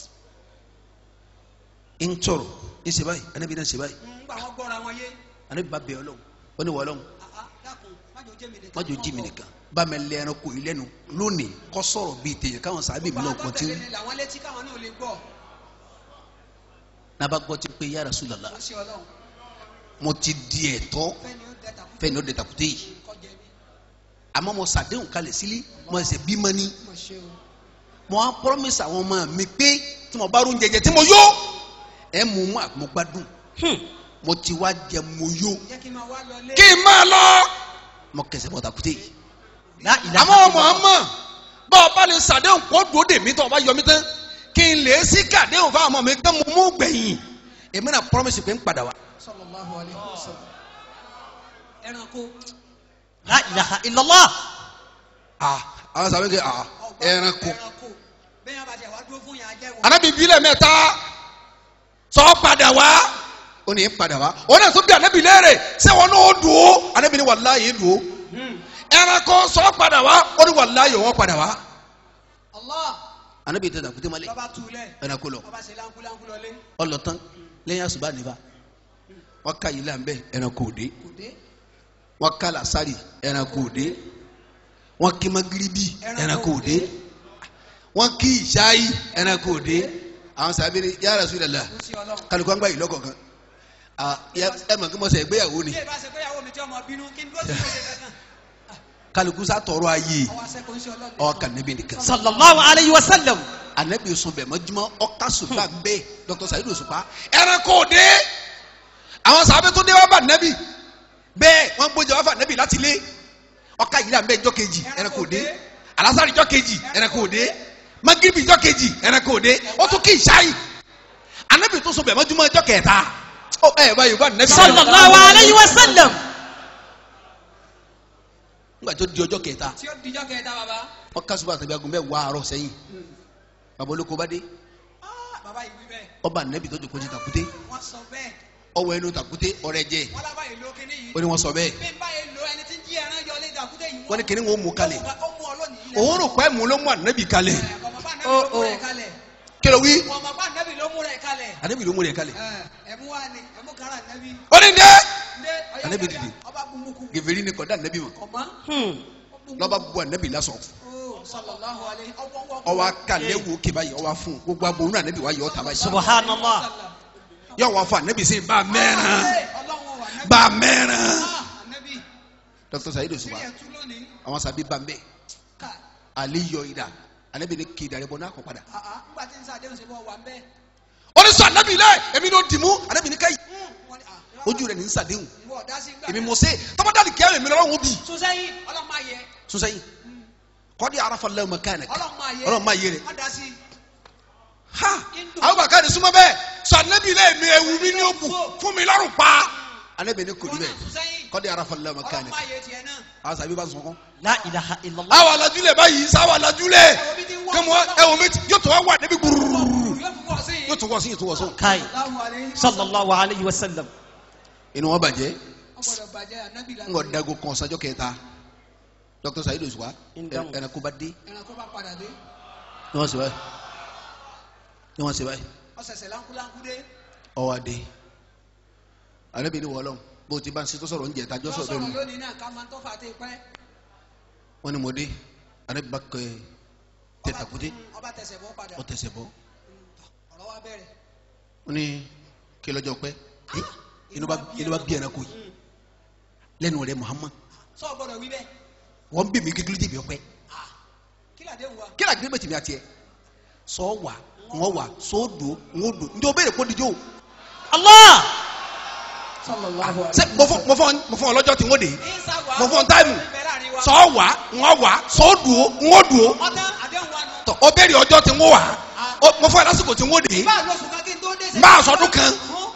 un ń tọrọ ń ṣe báyìí ànábì náà ṣe báyìí ń gbà wọ́n gbọ́ra wọn yé ànábì bá bẹ̀ ọlọ́run ó ní wọ́ ọlọ́run àá dákun májò jẹ́ mi nìkan májò jí mi nìkan bá mi lẹ ẹranko yìí lẹ́nu lónìí kọ́ sọ̀rọ̀ bíi tèèyàn káwọn sábẹ́ mi náà kàn tí tẹ̀lé ni làwọn létí káwọn náà lè gbọ́ náà bá gbọ́ ti pé ya Rasulullah ó ń ṣe ọlọ́run mo ti di ẹ̀tọ́ fẹ́ni ó dẹ́ta kú fẹ́ni ó dẹ̀ tàkúté yìí kọjá mi àmọ́ mo sàdéhùn kalẹ̀ sílé mo ẹsẹ̀ bímọ ní mọ̀ ṣe o mo á promise àwọn ọmọ mi pé tí mo bá rún jẹjẹ tí mo yó ẹ mú mú àmúgbádùn mo ti wá jẹ mo yó jẹ́ kí n máa wá lọ lé kí n máa lọ mo kẹsẹ̀ bọ̀ tàkúté yìí La ilaha àmọ́ ọmọ illallah. ọmọ bá ọba lè sàdéhùn kó dúró dè mí tó ọba yọ mí tán kí n lè sí kàdéhùn fáwọn ọmọ mi tán mo mú gbẹ̀yìn èmi náà promise pé ń padà wá sallallahu alayhi wa sallam ẹranko La ilaha illallah. ah àwọn sábẹ́ kẹ́ ah ọgbà ẹranko ẹranko bẹ́ẹ̀ yẹn bá jẹ́ wá dúró fún yẹn ajẹ́ wọn. anabi bílẹ̀ mẹ́ta sọ padà wá ó ní padà wá ó náà tún bí anabi léèrè ṣé wọn náà ó dùn ó anabi ní wàláyé dùn ó ẹranko sọ padà wá ó ní wàláyé wọn padà wá anabi tẹ tàkùtẹ malẹ lọ́ba túlẹ̀ ẹranko lọ ọba ṣe láńkúláńkú lọlé ọlọtán lẹ́yìn àṣùbà nífa wọn ká yìí lànbẹ ẹranko òde kò dé wọn ká làásàrì ẹranko òde wọn kí magiribi ẹranko òde wọn kí ìṣáyí ẹranko òde àwọn sábẹ́rẹ́ ya Rasulullah kò sí ọlọ́run. kálukú àgbà yìí lọ́kọ̀ọ̀kan Ah, ya- ẹ mọ̀ kí mo sẹ ìgbéyàwó ni bí ìbá ṣe péyàwó mi tí ọmọ bínú kí n dúró sí ìwé kankan kálukú sá tọrọ ayé ọwọ́ àṣẹkọ̀ ń ṣe ọlọ́run. ọkà níbi nìkan sallallahu alayhi wa sallam anabi sun bẹ mọjúmọ ọka sùpà bẹ dr sayidu sùpà ẹranko òde àwọn sábẹ tó dé wá bá nẹbi bẹ́ẹ̀ wọn gbójú wá fà nẹbi láti lé ọka yìí là ń bẹ jọ kejì ẹranko òde alasari jọ kejì ẹranko òde magiribi jọ kejì ẹranko òde ó tún kí ìṣáyì anabi tó sun bẹ mọjúmọ jọ kẹta ó ẹ báyìí bá nẹbi. sallallahu alayhi wa sallam nígbà tó di ọjọ́ kẹta tí ó dijọ́ kẹta bàbá ọka sùpà tàbí agun bẹ wà àárọ̀ sẹ́yìn bàbá olóko bá dé Ah, bàbá yìí wí bẹ́ẹ̀ ọba nẹbi tó jòkó ti tàkúté wọ́n sọ bẹ́ẹ̀ ọwọ́ ẹnu tàkúté ọrẹ jẹ wọ́n lábàá yìí ló kíní yìí ó ní wọn sọ bẹ́ẹ̀ bí n bá yìí lo ẹni tí ń jí ẹran yọ lé dàkúté yìí wọ́n ní kíní wọn mú kalẹ̀ ó mú ọ lónìí ilẹ̀ òun rò pé mú ló mú ànábì kalẹ̀ ọmọ bá Oh, nẹ́bí ló mú oh. rẹ̀ kalẹ̀ kí ló wí ọmọ bá nẹ́bí ló mú rẹ̀ kalẹ̀ ànábì ló mú rẹ̀ kalẹ̀ ẹ̀mú wa ni ẹ̀mú kára nẹ́bí ó ní dé ndé ọyá Ànábì ọyá, dìde. ọba bumuku gèfèrí ni kọ̀dá ànábì mọ̀ ọmọ Hmm. lọ́ba bu ànábì lásán Oh, sallallahu alayhi ọwọ́ wọ́ ọwọ́ akalẹ̀ wò ké báyìí ọwọ́ fún un gbogbo agbóhùn náà ànábì wà yọ ọ̀tá báyìí subhanallah yọ wọ́n fún ànábì sí bá mẹ́ràn ọlọ́run wà nẹ́bí bá mẹ́ràn Ah, nẹ́bí dr sayid tí osuba ẹ̀ tú lónìí àwọn sábẹ́ bá mbẹ́ ká alẹ́ yọ ìdá ànábì ní kí ìdarí bọ́ náà kọ́ padà àá ńgbà tí ń sàdéhùn sí bọ́ wà ń bẹ́ẹ̀ ó ní sọ ànábì lẹ èmi ló dìmú ànábì ní káyì wọ́n ní à ojú rẹ̀ ní ń sàdéhùn ìwọ ọ̀dá sí gbà èmi mọ̀ sẹ́ tọ́mọdálì kí èmi lọ́wọ́ bí sọ́sẹ́yìn ọlọ́mọ ayẹ sọ́sẹ́yìn kọ́dí arafa lẹ́wọ̀n mẹ́kánìkì ọlọ́mọ ayẹ ọlọ́mọ ayé rẹ̀ ọ̀dá sí ha àwọn bàkà ni súnmọ́ bẹ́ẹ̀ sọ anabi lẹ́ẹ̀ mi ewu mi ní òkú fún mi lọ́rùn pa anabi ni kò ní bẹ́ẹ̀ sọ́sẹ́yìn kọ́dí arafa lẹ́wọ̀n mẹ́kánìkì ọlọ́mọ ayẹ tiẹ̀ náà àwọn sàbí bá sọ̀kọ́. la ilaha illallah àwọn alajulẹ̀ báyìí sáwọ́ alajulẹ̀ ẹ̀wọ̀n bí ti ń wọ́ kẹ́mu ẹ̀wọ̀n mi ti- yóò tó wá wà níbi gbúrúrú yóò fi wọ́ sí yóò tó wọ́ sí yóò tó wọ́ sóhun. kai Allahu alayhi sallallahu alayhi wa sallam inú wọn bàjẹ́ wọ́n gbọ́dọ̀ bàjẹ́ ànábì ń gọ dago kan ọ̀sánjọ́ kẹta dr sayid osuwa Ń dáhùn. ẹranko bá dé ẹranko bá padà dé ni wọ́n ṣe báyìí ni wọ́n ṣe báyìí ọ̀sẹ̀sẹ̀ láńkúláńkú dé ọwọ́ adé anabi ni wọ́ọ́lọ́ bó o ti bá ń ṣe tó sọ̀rọ̀ ń jẹ́ tajọ́ yóò sọ̀rọ̀ sọ̀rọ̀ bẹ́ẹ̀ ni lónìí náà ká máa ń tọ́fà tẹ́ pẹ́ wọ́n ní mo dé anabi bá kẹ́ tẹ̀tàkùtì ọba tẹsẹ̀ bọ́ padà ọ tẹsẹ̀ bọ́ ọ̀rọ̀ wa bẹ̀rẹ̀ wọ́n ní kí lọ́jọ́ pẹ́ ẹ́ inú bá inú bá bí ẹranko yìí lẹ́nu rẹ̀ Muhammad sọ gbọ́dọ̀ wí bẹ́ẹ̀ wọ́n bí mi kékeré jẹ̀bi ọpẹ́ Ah, kí làdé wù wa kí lóò gbé mẹ́tìmí àti ẹ̀ sọ wà wọ́n wà sọ dò wọ́n dò njẹ́ o béèrè kó dijó allah sallallahu ṣe mo fọ mo fọ mo fọ ọlọ́jọ́ tí wọ́n dé Isa wa mo fọ táìmù wa sọ wà wọ́n wà sọ dò wọ́n dò ọ̀tá àdéhùn wa nù tọ o béèrè ọjọ́ tí wọ́n wà o- mo fọ lásìkò tí wọ́n dé bá a lóṣù kan kí n tó dé n bá a sọdún kan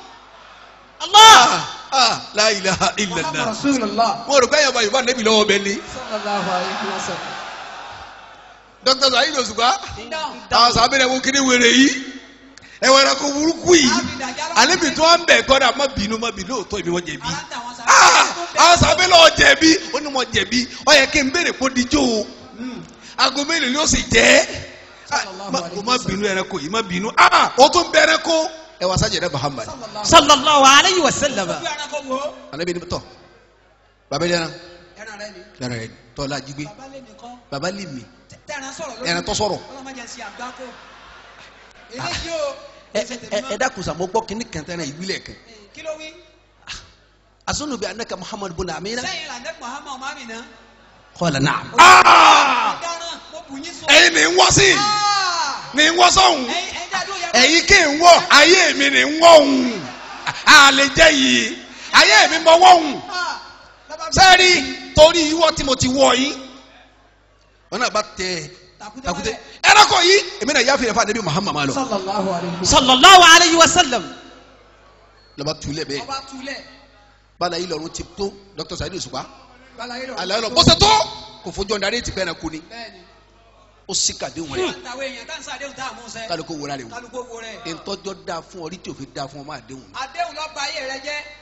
allah Ah, ah, la ilaha illallah rasulillah mo rò pé ẹ̀yàn bá yorùbá nẹ́bí lọ́wọ́ bẹ́ẹ̀ ni sallallahu alayhi wa sallam. dókítà Saheed Òṣùpá dáhùn àwọn sábẹ́rẹ́ wo kiri wèrè yìí ẹ̀wọ̀n ẹ̀rọ wúrúkú yìí àlebi tí wọ́n ń bẹ̀ kọ́ra má bínú má bínú lóòótọ́ ìbí wọ́n jẹ̀bi ara ń tà wọn sábẹ́ Ah, àwọn sábẹ́ lọ́wọ́ jẹ̀bi ó ní wọ́n jẹ̀bi ó yẹ kí n béèrè kó dijó o aago mélòó ni ó sì jẹ́ Ah, má- o má bínú ẹranko yìí má bínú Ah, o tún bẹ ẹranko ẹ wá sájà ẹ̀rẹ́ Muhammad sallallahu alayhi wa sallam bí ẹranko wo alebi ni tọ baba ilé ẹran ẹran rẹ ni ẹran rẹ tọ́lá jígbé bàbá lè nìkan baba lè mi tẹ̀ran sọ̀rọ̀ lórí ẹran tó sọ̀rọ̀ ọlọ́mọdé sí àgbákò eléyìí o ẹ ẹsẹ̀ ẹ tẹ̀mí ẹ dákun sàmọ́ gbọ́ kínní kẹntẹ́rẹ́ ìwílẹ̀ kan kí ló wí asunu bi anaka Muhammad bin amina sẹ́yìn là ń dẹ́ Muhammad mami náà qala na'am. ọ̀daràn mo bù yín sọ. ẹ̀yin ni ń wọ́ sí Ah! ni ń wọ́ sọ́hun ẹ̀yin ẹ̀yin dáadọ́ yẹ ẹ̀yin kì í wọ́ ayé mi ni ń wọ́ òun a lè jẹ́ yìí ayé mi mọ wọ́ òun Ah! Bàbá mi- sẹ́ẹ̀rì torí ìwọ tí mo ti wọ̀ yín. wọn náà bá tẹ Tàkúté takute wálẹ̀. ẹranko yìí èmi náà yáfi rẹ fún anabi Muhammad ma lọ. sallallahu alayhi wa sallallahu alayhi wa sallam lọba tulẹ bẹ́ẹ̀ ọba tulẹ̀ bala yìí lọrun ti tó Dr. Saheed Òṣùpá balaye lọ. alayi lọ bó ṣe tó kò fojú ọ̀nà àrètí pẹ́ ẹranko ni bẹ́ẹ̀ni ó sì kàdéhùn rẹ àtàwọn èèyàn tá n sàdéhùn tá a mú sẹ́ kálukó wọlé rẹ wò kálukó wo rẹ̀ ntọ́jọ́ dáa fún ọ rí tí òfin dáa fún ọ máa déhùn ni. àdéhùn lọ́ba ayé rẹ jẹ́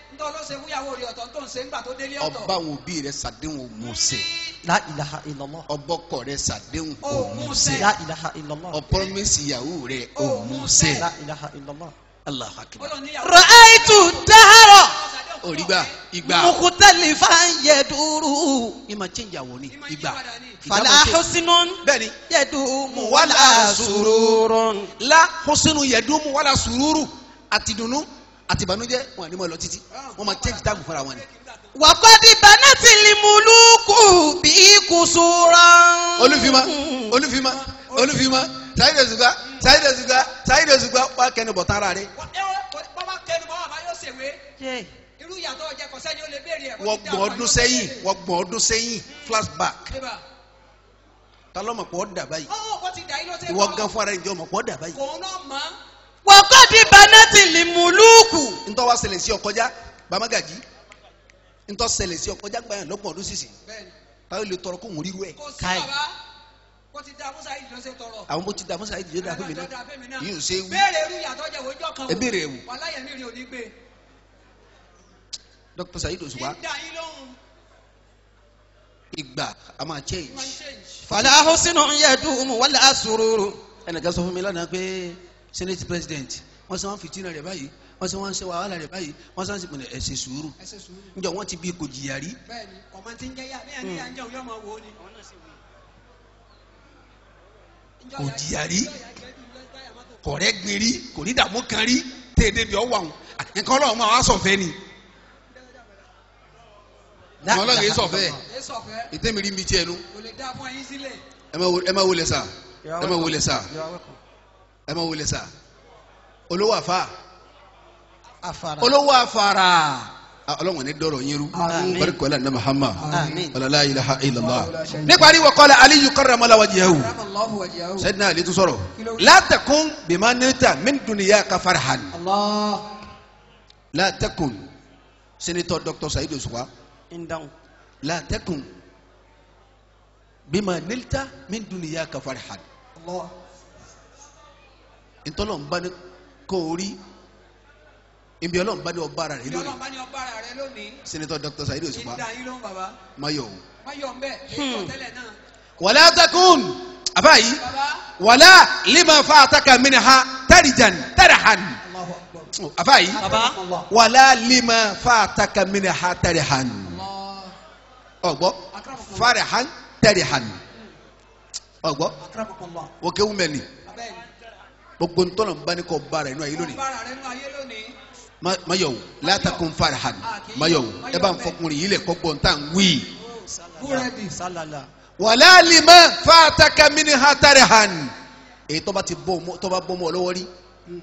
ntọ́ ló ṣe fúyàwó rẹ̀ ọ̀tọ̀ tó ń ṣe ńgbà tó délé ọ̀tọ̀ ọba àwọn òbí rẹ sàdéhùn òmùsẹ̀ la ilaha illallah ọbọkọ rẹ sàdéhùn Òmùsẹ̀. òmùsẹ̀ la ilaha illallah ọpọlọmẹsì ìyàwó rẹ òmùsẹ̀ la ilaha illallah. Allahu akbar Ọlọ́run níyàwó ra'aytu dahara òrìgbà ìgbà mukhtalifan yaduru ìmọ̀ change àwọ̀ ni Ìmọ̀ ìgbà yípadà ni. fala husnun bẹ́ẹ̀ni yadumu wala sururun. la hosinu yẹdumu wala sururu àti dùnnú àti ìbànújẹ́ wọn ni mo lọ títí wọn máa change táàgù fúnra wọn ni. وقد بنت الملوك بقصورا olúfimá olúfimá olúfimá sáyidé zuga sáyidé zuga sáyidé zuga wà kẹ́ni bọ̀ tán ara rẹ. Wọ́n- ẹ wọ́n- bọ́bá kẹnu bọ́ àbá yóò ṣèwé Yeah. irú ìyàtọ̀ ọ̀jẹ̀ kọ̀sẹ́ ni ó lè béèrè ẹ̀. wọ́n gbọ́n ọdún sẹ́yìn wọ́n gbọ́n ọdún sẹ́yìn flashback Débà. ta ló mọ̀ pọ̀ dà báyìí Ọwọ́ kò ti dà yín ló ṣe ìwọ gan fún ara ìjọ mọ̀ pọ̀ dà báyìí. Kò náà mọ̀. وقد بنت الملوك ntọ́ wa ṣẹlẹ̀ sí ọkọjá bamagaji ntọ́ ṣẹlẹ̀ sí ọkọjá gbayan lọ́gbọ̀n ọdún sísìn Bẹ́ẹ̀ni. táwọn lè tọrọ kó ń ríru ẹ̀ Kò sí Káì. bàbá. Kò ti da Musa yìí lọ́sẹ̀ tọrọ. àwọn bó ti da musa ìdíje dà fún mi náà yìí ò ṣe é wí Béèrè irú ìyàtọ̀ ọ̀jẹ̀ wò jọ́ kan wò. ẹ béèrè ẹ wò Wàhálà yẹn mi rí òní gbé. dr sayid òṣùpá Ń dà yín lóhùn. ìgbà a máa change Wọ́n ń change. فلا حسن يدوم ولا سرور ẹnìkan sọ fún mi lánàá pé senate president wọ́n sọ wọ́n fìtínà rẹ̀ báyìí wọ́n sọ wọ́n ṣe wàhálà rẹ̀ báyìí wọ́n sọ wọ́n sì pinnu ẹ ṣe sùúrù Ẹ ṣe sùúrù. njọ wọ́n ti bí kò jìyà rí Bẹ́ẹ̀ni, ọmọ tí ń jẹ́ yá, bí ẹni yá ń jẹun yóò máa wò ó ni. kò jìyà rí kọ̀rẹ́ gbin rí kò ní dààmú kan rí téèdé bí ọ wà wọn nǹkan ọlọ́run máa wá sọ̀fẹ́ ni لا àwọn ọlọ́run yìí إله sọ̀fẹ́ إلا الله. Ẹ sọ̀fẹ́. ìtẹ́mi rí mi tiẹ̀ nu Kò lè dá fún ẹyin sílẹ̀. ẹ máa wo- ẹ máa wọlé sá You are ẹ máa welcome. wọlé sá You are welcome. ẹ máa wọlé sá olówó àfa afara. olówó àfàrà Ah, ọlọ́run ní dọ̀rọ̀ yín rú Àmín. barika wàlá ní Muhammad Àmín. wàlá la ilaha illallah níparí wa qala aliyu karramala wajhahu Ramallahu wajhahu. sayyidina ali tún sọ̀rọ̀ la takun bima nilta min dunyaka farhan Allah. la takun senator dr sayidu Òṣùpá In down. la takun bima nilta min dunyaka farhan Allah. ntọ́lọ́nba ni kò rí ibi ọlọ́nba ni ọba ara rẹ Ìlú lónìí ọlọ́run bá ní ọba ara rẹ lónìí. senator dr sayidu Ń Òṣùpá dà yín lóhùn bàbá. mayo Má yọ̀ ń bẹ̀. Èyí tó tẹ́lẹ̀ náà. wala takun abayi Bàbá. wala lima fataka minha tarijan tarahan Allahu akbar. abayi Baba. Allah. wala lima fataka minha tarahan Allah. ọgbọ Akramakumullah. farahan tarahan ọgbọ Akramakumullah. wọkéwù mẹni Abẹ́ni. gbogbo ntọ́nà bá ní kọ́ bára inú ayé lónìí Ọba ara rẹ nú ayé lónìí. Ma- mayowu látàkùn farahan mayowu ẹ bá ń fọkùnrin yìí lẹ kọ́gbọ́n tá à ń wí. Búrẹ́dì. Salala. wàlá lima fataka minha tarahan èyí tó bá ti bọ́ ọmọ tó bá bọ́ ọmọ lọ́wọ́ rí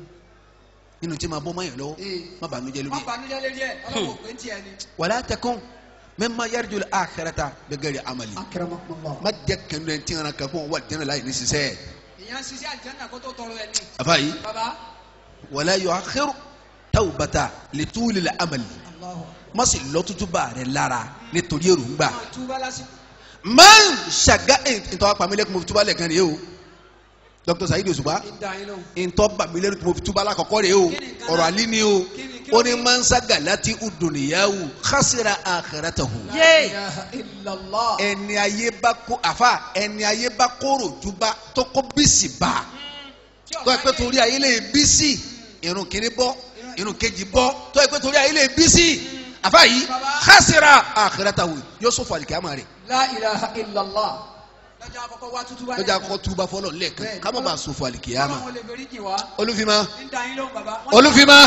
nínú tí ma bọ́ ọmọ yẹn lọ́wọ́ Ee. má bànújẹ́ Má lórí ẹ̀. banújẹ́ lérí ẹ̀. Ọlọ́run ò pé ń tiẹ̀ ni. wàlá takun mimma yarjul akhirata bighairi amali Akramakumullah. má jẹ́ kẹ́nu ẹ̀ tí ń ra kan fún wa jẹ́nu láì ní sísẹ́ Ìyẹn ṣiṣẹ́ àjẹ́nà kó tó tọrọ ẹ̀ ní. àfàyí Bàbá. wàlá yu'akhiru tawbata litulil amali Allahu. má sì lọ tútù bá rẹ lára nítorí èròǹgbà Máa túbá lásìkò. man ṣàgá ìtọ́ apamílẹ́kùn mo fi túbà lẹ́ẹ̀kan rèé o Dr. Saheed Òṣùpá Ń dà yín lóhùn. ìtọ́ bàmílẹ́kùn mo fi túbà lákọ̀ọ́kọ́ rèé o Kí ni nǹkan ọ̀rọ̀ náà? àlí ni o Kí ni- kí ó ló ní dé? man sagalati uduniyahu khasira akhiratahu La Yé. ilaha illallah. ẹni ayé bá kó àfa ẹni ayé bá kóró ju bá tó kó bísí bá Tí tó ẹ ọ̀gá pé yé- torí ayé lè bísí irun kìíní bọ́ irun kejì bọ́ tó ẹ pé torí ayé lè bísí àfa yìí Baba. khasira akhiratahu yóò sọ fàlìkì àmà rẹ̀ La ilaha illallah. Lọ́jọ́ àkọ́kọ́ wá tútú báyìí. lọ́jà kọ́ túbà fọlọ́ lẹ́ẹ̀kan Bẹ́ẹ̀ni. ká má bàa sọ fàlìkì àmà Ọlọ́run lè fẹ́rí jì wá. olúfimá Ń dà yín lóhùn bàbá. Wọ́n- olúfimá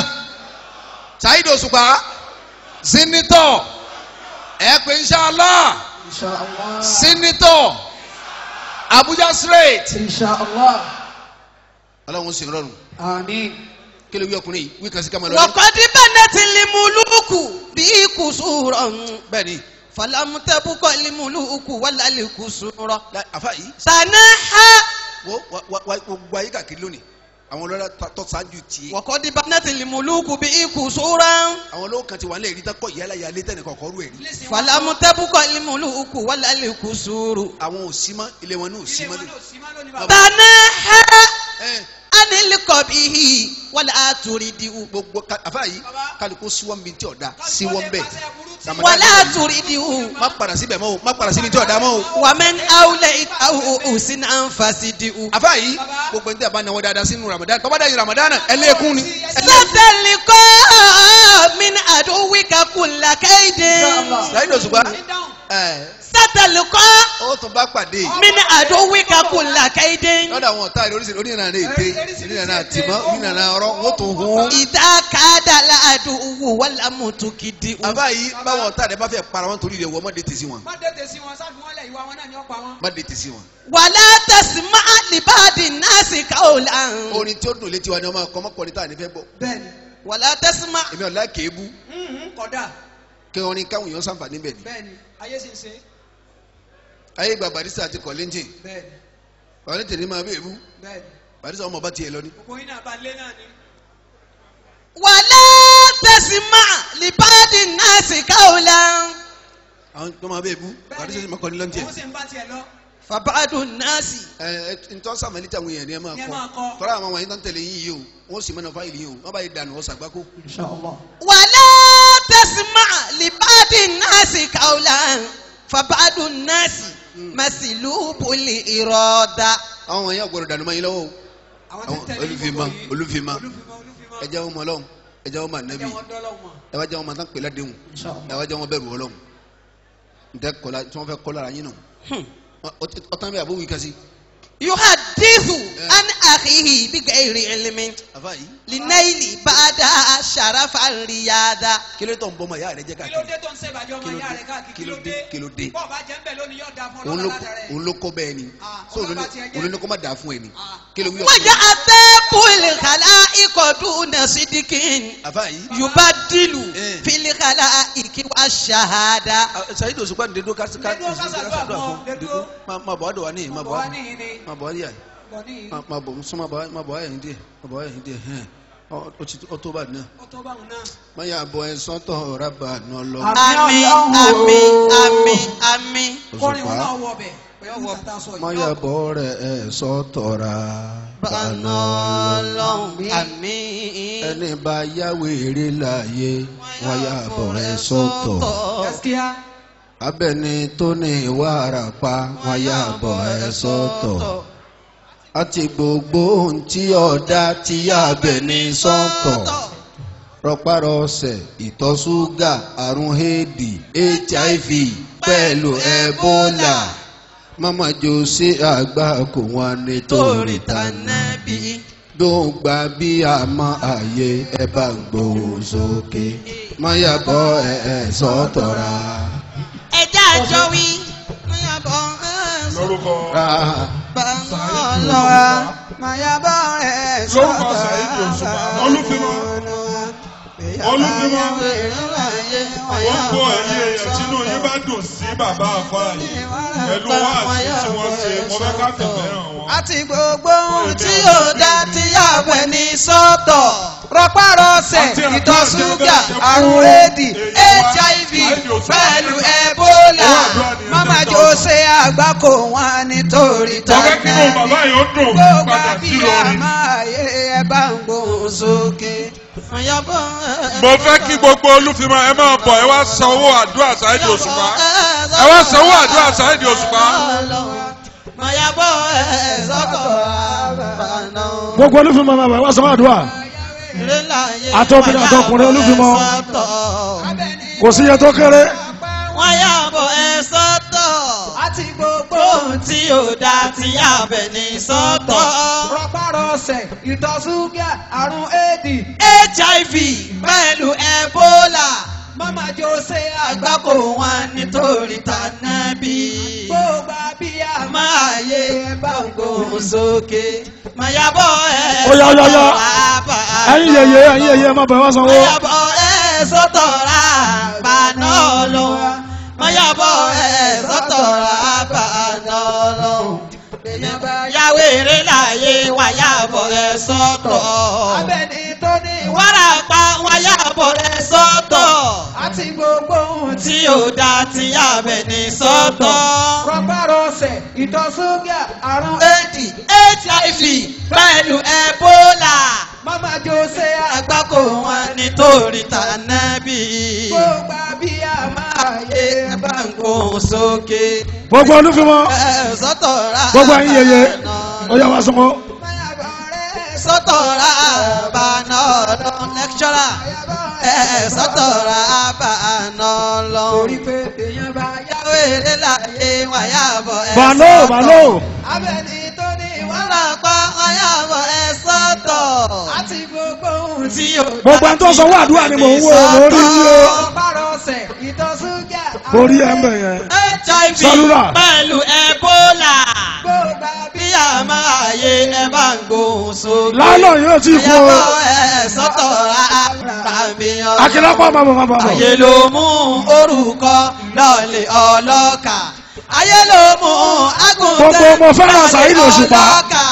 Saheed Òṣùpá sínítọ̀ ẹ pé inṣàlá Inshallah. sínítọ̀ Abuja straight Inshallah. ọlọ́run sì rọrùn Àmín. kí ló wí ọkùnrin yìí wí kan sí ká máa lọ وقد بنت الملوك بقصورا bẹ́ẹ̀ ni فلم تبق الملوك ولا القصور la- àfa yìí تنحى wo wa- wa- wa- gbogbo ayé kàkiri lónìí àwọn ọlọ́lá tó ṣáájú tiẹ̀ وقد بنت الملوك بقصورا àwọn olówó kan ti wà nílẹ̀ ìrítà kọ́ ìyálà ìyálé tẹ̀ nìkan kọ́ rú ẹ̀ rí Lẹ́sìn wọn- فلم تبق الملوك ولا القصور àwọn ò sí mọ́ ilé wọn náà ò sí Ilé mọ́ wọn lé náà sí má lónìí bàbá. تنحى ẹ عن bihi wala turidiu gbogbo ka- àfa yìí Baba. kálukú síwọ́n mi tí ọ̀dà síwọ́n bẹ́ẹ̀ Ramadan wala yìí, turidiu má padà síbẹ̀ mọ́ o má padà síbi tí ọ̀dà mọ́ o. wa man awlaytahu usnan fasidiu àfa yìí gbogbo ní tí a bá náwó dáadáa sínú Ramadan tọ́ba dá yìí Ramadan ẹlẹ́kùn ni sataliko min aduwika kulla kaidin láyé òṣùpá ẹ sataliko ó tún bá pàdé min aduwika kulla kaidin lọ́dọ̀ àwọn ọ̀tá rẹ̀ oríṣiríṣi onírànà ète onírànà àtìmọ́ onírànà ọ̀rọ̀ wọ́n tún hun. idha kada la aduwu wala mutukidiu àfa yìí báwọn ọ̀tá rẹ̀ bá fẹ́ para wọn torí rẹ̀ wọ́n má dé sí wọn má dé tèsí wọn sáfì wọn lẹ ìwà wọn náà ni ó pa wọn. má dé sí wọn. wala tasma libadi nasi kaulan orin tí ó dùn létí wa ni wọ́n máa kọ́ mọ́kànlélá tá à ní fẹ́ gbọ́. bẹ́ẹ̀ni wala tasma èmi ọ̀la kéébú kódà kí orin káwọn èèyàn sàǹfààní bẹ̀ ni. bẹ́ẹ̀ni ayé sì ń ṣe ayé gba barista àti kọ́lẹ́ńtì bẹ́ẹ̀ni kọ́lẹ́ńtì ni máa bẹ́ẹ̀ bú bẹ́ẹ̀ni barista ọmọ bá tiẹ̀ lọ ni. gbogbo yín náà bá ń lé náà ni. wala tasma libadi nasi kaulan àwọn tó máa bẹ́ẹ̀ bú barista ti máa kọ́ni lọ́ntì ẹ̀. òun sì ń bá tiẹ̀ lọ. fabadu nasi ẹ ẹ ntọ́ sàmẹ́lì tí àwọn èèyàn ni ẹ máa Ni ẹ kọ́ máa kọ́. tọ́lá àwọn wọ̀nyí tó ń tẹ̀lé yín yìí o wọ́n sì mẹ́nà fáìlì yìí o wọ́n bá yẹ dànù ọ̀sà gbáko. wala tasma libadi nasi kaulan fabadu nasi masilubuli iroda àwọn wọ̀nyí ọ̀gbọ̀rọ̀ dànù máa yín lọ́wọ́ o àwọn àwọn tí ń tẹ̀lé olùfimá gbogbo yìí. olùfimá olùfimá olùfimá. ẹ jẹ́ wọn mọ ọlọ́run ẹ jẹ́ wọn mọ ẹ ànábì jẹ́ wọn dọ́lọ́ wọn. ẹ wá jẹ́ wọn mọ tán pèlè àdéhùn ẹ wá jẹ́ wọn bẹ̀rù ọlọ́run ntẹ́ kọ́lá tí wọ́n fẹ́ kọ́ lára yín nù ọtán bẹ́ẹ̀ àbówí kasi yuhadithu an akhihi bigayri ilmin àfa yìí linaili bada sharafa riyada kí ló tó ń bọ́ ọmọ ìyá rẹ jẹ́ kí ló káàkiri dé tó ń ṣèbàjẹ́ ọmọ ìyá rẹ̀ káàkiri kí ló dé kí ló dé bọ́ọ̀ bá jẹ́ ń bẹ̀ lónìí yóò da fún òun ọlọ́run ló látàrẹ. òun ló kọ́ bẹ́ẹ̀ ni Ah, so òun ọlọ́ba ló- tiẹ̀ jẹ́. òun ló ní kó má dà fún ẹ ni Ah. kí ló wí waja atabul khalaiqo duna sidikin àfa yìí yubadilu Eh. fil khalaiqi wa shahada sayid òṣùpá ní dédó kásí Dédó ká ṣàdúrà fún ọ, dédó. máa bọ̀ wá dọ̀ wá níyì máa bọ̀ bọ̀ wá wá níyìn ni máa bọ̀ wá níyà bọ̀ níyìn máa bọ̀ sọ máa bọ̀ wá máa bọ̀ wá yẹn díẹ̀ máa bọ̀ wá yẹn díẹ̀ hẹ́n Ọ- ó ti ó tó bá náà ó tó báwọn náà. máa yà bọ̀ ẹ̀ sọ́tọ̀ rábà náà lọ. àmín àmín àmín àmín kọrin wọn òṣùpá náà wọ bẹ̀ pẹ̀lú tata sọ yìí. máa yà bọ̀ rẹ̀ ẹ̀ sọ́tọ̀ rábà bana náà lọ. lọ́hùn àmín. ẹni bá yáwó èrè láàyè wọ́n yà bọ̀ rẹ̀ sọ́tọ̀. gaskiya abẹni tó ní ìwà àràpá wọ́n yà bọ̀ ẹ̀ sọ́tọ̀. àti gbogbo ohun tí ọ̀dà ti yá abẹni sọ́tọ̀. rọpárọsẹ̀ ìtọ̀ ṣúgà àrùn éèdì hiv pẹ̀lú ebola mama jose àgbà kò wọn nítorí tànàbí dóńgbà bí àmọ́ àyè ẹ bá ń gbòòrò sókè mayabọ ẹ ẹ sọtọra ẹja àjọ wí. mayabọ lórúkọ ra bana Saheed lọ́hùn. Òṣùpá mayaba ẹ̀ lórúkọ Saheed Òṣùpá olúfimọ olúfimọ gbogbo ẹ̀yin èèyàn tínú yín bá dùn sí bàbá àfáà yìí pẹ̀lú wáàsí tí wọ́n ṣe mo fẹ́ ká fẹ̀fẹ́ hàn wọ́n. àti gbogbo ohun tí tí yóò dá tí yàgbẹ́ ní sọ́tọ̀. rọpárọsẹ̀ Àti ìtọ̀ àdúrà ṣúgà tí ẹ bá àrùn ṣe éèdì hiv pẹ̀lú ebola. Owó àdúrà nìyẹn. mama jose àgbákò wọn nítorí ọ̀gá kí mo bàbá yìí ó dùn gbogbo padà sí lórí. àbíyá máa yé ẹ bá ń gbóhùn sókè. mayabọ mo fẹ́ kí gbogbo olúfimọ ẹ máa bọ̀ ẹ wá san owó àdúrà Saheed Òṣùpá ẹ wá san owó àdúrà Saheed Òṣùpá. mayabọ sọ́tọ̀ bana. gbogbo olúfimọ máa bá wá sọ àdúrà Àtọkùnrin àtọkùnrin olúfimọ. kò sí iye tó kéré wọ́n yà bọ̀ ẹ sọ́tọ̀. àti gbogbo ohun tí ò dá tí yàgbẹ́ ní sọ́tọ̀. rọpárọsẹ̀ ìtọ̀ ṣúgà àrùn éèdì hiv pẹ̀lú ebola. mama jose àgbákò wọn nítorí tànàbí. gbogbo àbíyá máa yé ẹ bá ń gbóhùn sókè. mayabọ̀ ẹ Ó yá, ó yá, ó yá. bàbá ẹ̀yin yẹyẹ ẹ̀yin yẹyẹ máa bá wá sanwó mayabọ̀ ẹ sọ́tọ̀ ra bàná lọ. mayabọ̀ ẹ sọ́tọ̀ ra bàná lọ. yàwé eré láàyè wáyàbọ̀ ẹ sọ́tọ̀. abẹni tó ní wá wárapá wáyàbọ̀ ẹ sọ́tọ̀. àti gbogbo ohun tí tí ò dá tí yàbẹ̀ ní sọ́tọ̀. rọpárọsẹ̀ ìtọ̀ ṣúgà àrùn eighty hiv pẹ̀lú ebola. Mama Jose àgbákò wọn nítorí tànàbí. gbogbo bí a máa yé ẹ bá ń gbóhùn sókè. gbogbo olúfimọ́ ẹ sọ́tọ̀ ra gbogbo ẹ̀yin yeye ó yá wá súnmọ́ sọ́tọ̀ ra àbànà ọ̀dọ́ lẹ́kṣọ́rà. ẹ sọ́tọ̀ ra àbànà lọ. torí pé èèyàn bá yá yàwó èrè láyé wáyà bọ̀ ẹ bàló bàló abẹ́ni tó ní wọ́n wọ́n là pa wáyà bọ̀ ẹ sọ́tọ̀. àti gbogbo ohun tí tí yóò gbogbo ẹni tó sọ wá àdúrà ni mò ń wò lórí yíyó ọ̀pára ọ̀sẹ̀ ìtọ̀ ṣúgà orí ẹ̀ ń bẹ̀ yẹn hiv Sálúrà. pẹ̀lú ebola. gbogbo bí bí a máa yé ẹ bá ń gbóhùn sókè. lálọ́ yóò ti kú o Ìyàwó ẹ̀ sọ́tọ̀ àbíyàn. akínlápá bàbà bàbà Ayé ló mú orúkọ lọ́ọ̀lẹ̀ ọlọ́kà. Ayé ló mú agùntàn Gbogbo ọmọ fẹ́ràn Saheed Òṣùpá. ọlọ́kà.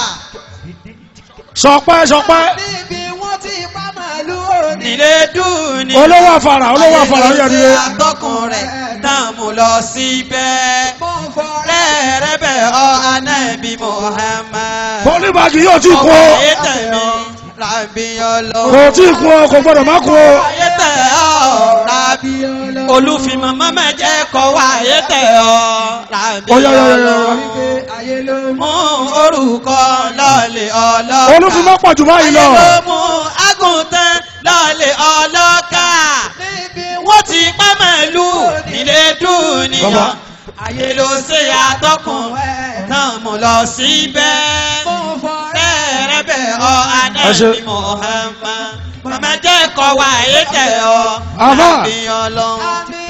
sọpẹ́ sọpẹ́ níbi wọ́n ti pa màálù òní. Nílé dùn ní. olówó àfàrà olówó àfàrà ó yẹ Ayé ló nílé ṣe àtọkùn rẹ̀ dààmú lọ síbẹ̀. mo ń fọ́ra Rẹ́rẹ́bẹ̀ ọ Anábì Muhammad. bọ́líbàgì yóò ti kú o Ọba ayé tẹ̀mí làbíyàn lọ. kò tí kú o kò gbọdọ̀ má kú o ayé tẹ̀ ọ́ rábí olùfimọ̀ mọ́mọ́ jẹ́ kọ́ wá ayé tẹ̀ ọ́ rábí Ó yá, yá, yá, yá. wípé ayé ló mú. mú orúkọ lọ́ọ̀lẹ̀ ọlọ́kà olúfimọ́ pọ̀ jù báyìí ayé lọ ló mú àgùntàn lọ́ọ̀lẹ̀ ọlọ́kà níbi wọ́n ti pa màálù nílé dúnìyàn Bàbá. ayé ló ṣe àtọkùn náà mú lọ síbẹ̀ mo ń fọ́ra rẹ́rẹ́bẹ̀ ọ Ẹ ṣé. anábì Muhammad màmá jẹ́ kọ́ wá ayé tẹ̀ ọ́ Àbá. rábí ọlọ́run. àmì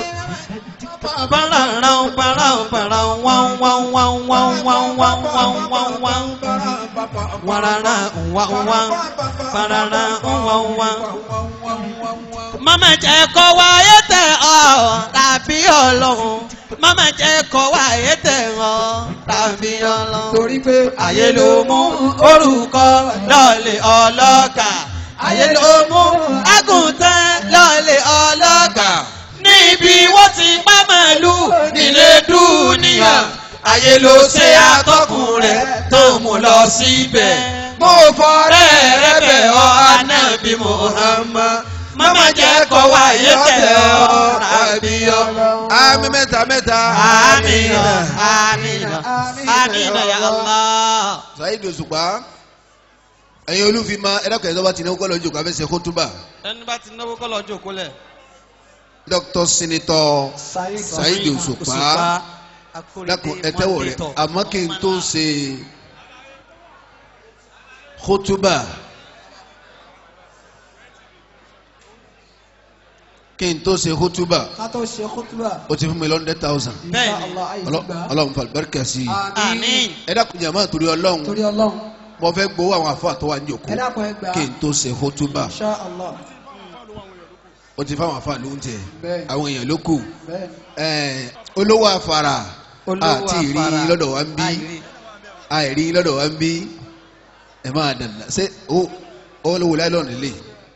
Pararão, parão, parão, uau, uau, uau, uau, uau, uau, uau, uau, uau. Warará, uau, uau. Parará, uau, uau. Mama jẹ́ kó wáyé tẹ̀ ọ́ tàbí ọlọ́run. Mama jẹ́ kó wáyé tẹ̀ ọ́ tàbí ọlọ́run. torí pé Ayé ló mú orúkọ lọ́ọ̀lẹ̀ ọlọ́kà. Ayé ló mú àgùntàn lọ́ọ̀lẹ̀ ọlọ́kà. Níbi wọ́n ti pa màálù nílé dúnìyà. Ayé ló ṣe àtọkùn rẹ̀ tó mú lọ síbẹ̀. Mo fọ̀rẹ́ rẹ bẹ̀ ọ́ Anábì Muhammad. Mama jẹ́ kó wáyé tẹ̀ ọ́ tàbí ọlọ́run. àmì mẹ́ta mẹ́ta. Amina, Amina, Amina ya Allah. Saheed Òṣùpá ẹ̀yin olúfimọ́ ẹ̀dàkọ̀ ẹ̀dọ́ bá ti náwó kọ́ lọ́jọ́ kó abẹ́sẹ̀ kótóbà Ẹni bá ti náwó kọ́ lọ jókòó lẹ̀. dr senator Saheed Òṣùpá dákun ẹ̀tẹ́wọ̀ rẹ̀ àmọ́ kí n tó ṣe kótóbà kí n tó ṣe kótóbà ká tó ṣe kútúbà. o ti fún mi lọ́ndẹ̀ thousand Bẹ́ẹ̀ni, Allah ayé ti Ọlọ́- gbà. ọlọ́run fa àlùbáríkà sí i àmín. ẹ dákun jàmá torí ọlọ́run torí ọlọ́run mo fẹ́ gbowó àwọn àfọ àtọwà ní òkú ẹ dákun ẹ gbà. kí n tó ṣe kótóbà Insha Allah. o ti fáwọn àfọ àlóhùn tẹ Bẹ́ẹ̀. àwọn èèyàn ló kù bẹ́ẹ̀ Ẹ̀, olówó àfàrà Olówó àti ìrí àfàrà. lọ́dọ̀ wa ń bí Àìrí. àìrí lọ́dọ̀ wa ń bí ẹ máa dànù ṣé ó ó lówó láìlọ́ọ̀nù lè.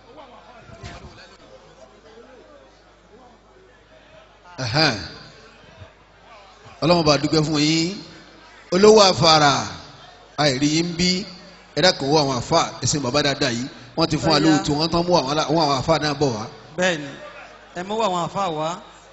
Ẹ̀hẹ́n. ọlọ́mọ bá dúpẹ́ fún yín olówó àfàrà àìrí yín bí ẹ dákun wọ àwọn àfa ẹsẹ̀ bàbá dáadáa yìí wọ́n ti fún wa lóòótọ́ wọ́n tán mú àwọn alá- àwọn àfa náà bọ̀ wá. Bẹ́ẹ̀ni, ẹ mú àwọn àfa wá.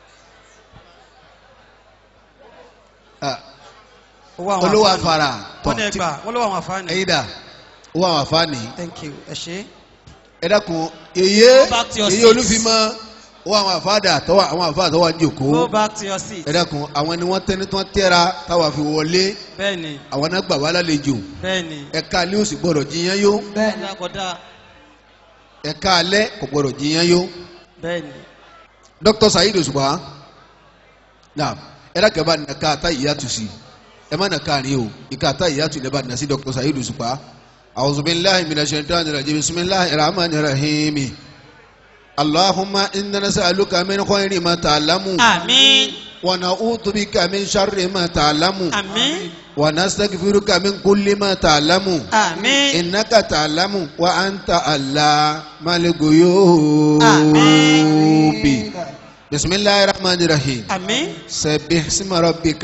Ah, Owó àwọn olówó àfa ni. àfàrà Wọ́n ní tí- ẹgbàá, wọ́n lówó àwọn àfa ni. ẹ̀yin dà owó àwọn àfa nìyí. Thank you, ẹ ṣé. ẹ dákun èyí Go back to your èyí seats. olúfimọ ó àwọn àfáàdà tọwọ àwọn àfáàdà tọwọ ní òkó Go back to your seat. ẹ dákun àwọn ni wọn tẹni tí wọn tẹra táwa fi wọlé Bẹ́ẹ̀ni, àwọn náà gbà wá lálejò bẹ́ẹ̀ni. ẹ̀ka alẹ́ òsì gbọ́dọ̀ jiyàn yó bẹ́ẹ̀ Kódà kódà. ẹ̀ka alẹ́ kò gbọ́dọ̀ jiyàn yó Bẹ́ẹ̀ni. Dr. Saheed Òṣùpá náà ẹ dákẹ́ bá nàka ata ìyàtù sí ẹ má nàka àárín o ìka ata ìyàtù ní bá nà sí Dr. Saheed Òṣùpá a'udhu billahi minash shaitani rajim bismillahir rahmanir rahim Allahumma inna nas'aluka min khayri ma ta'lamu Àmín, ونعوذ بك من شر ما تعلم àmín, ونستغفرك من كل ما تعلم àmín. إنك تعلم وأنت علام الغيوب آمين. بسم الله الرحمن الرحيم Àmín, سبح اسم ربك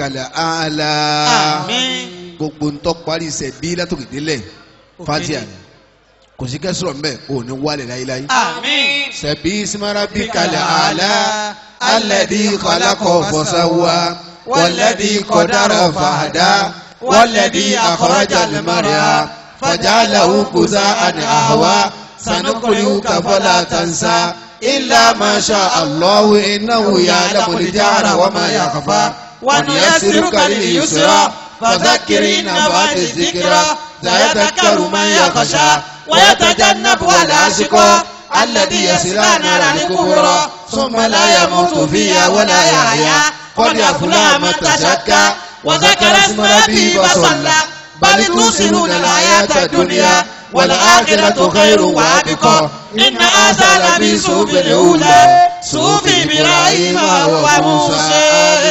الأعلى àmín. gbogbo ntọ́ parí sẹ̀bí látòkè délẹ̀ fatia ni kò sí kẹsìrọ̀ mbẹ́ kò ní wálé láyéláyé. àmín. sẹ̀bí simara bí kalẹ̀ àlá alẹ́dí kọ́lákọ̀ fọ́sáwá wọ́lẹ́dí kọ́dára fàdá wọ́lẹ́dí àkọ́rájà lẹ́mọ́rìá fàjálà òkúta àni àhàwá sanukuri kàfọ́lá tansa ilà masha allahu ináwó yàlámù lìjára wàmà yàkàfà wàníyàsírùkà lè yusra fàzákìrì nàbàtì zikira zayatakaru man yakhsha ويتجنب الأشقى الذي يصلى نار الكبرى ثم لا يموت فيها ولا يحيا قد أفلح من تزكى وذكر اسم ربه فصلى بل توصلون الحياة الدنيا والآخرة خير وأبقى إن هذا لفي صحف الأولى صحف إبراهيم وموسى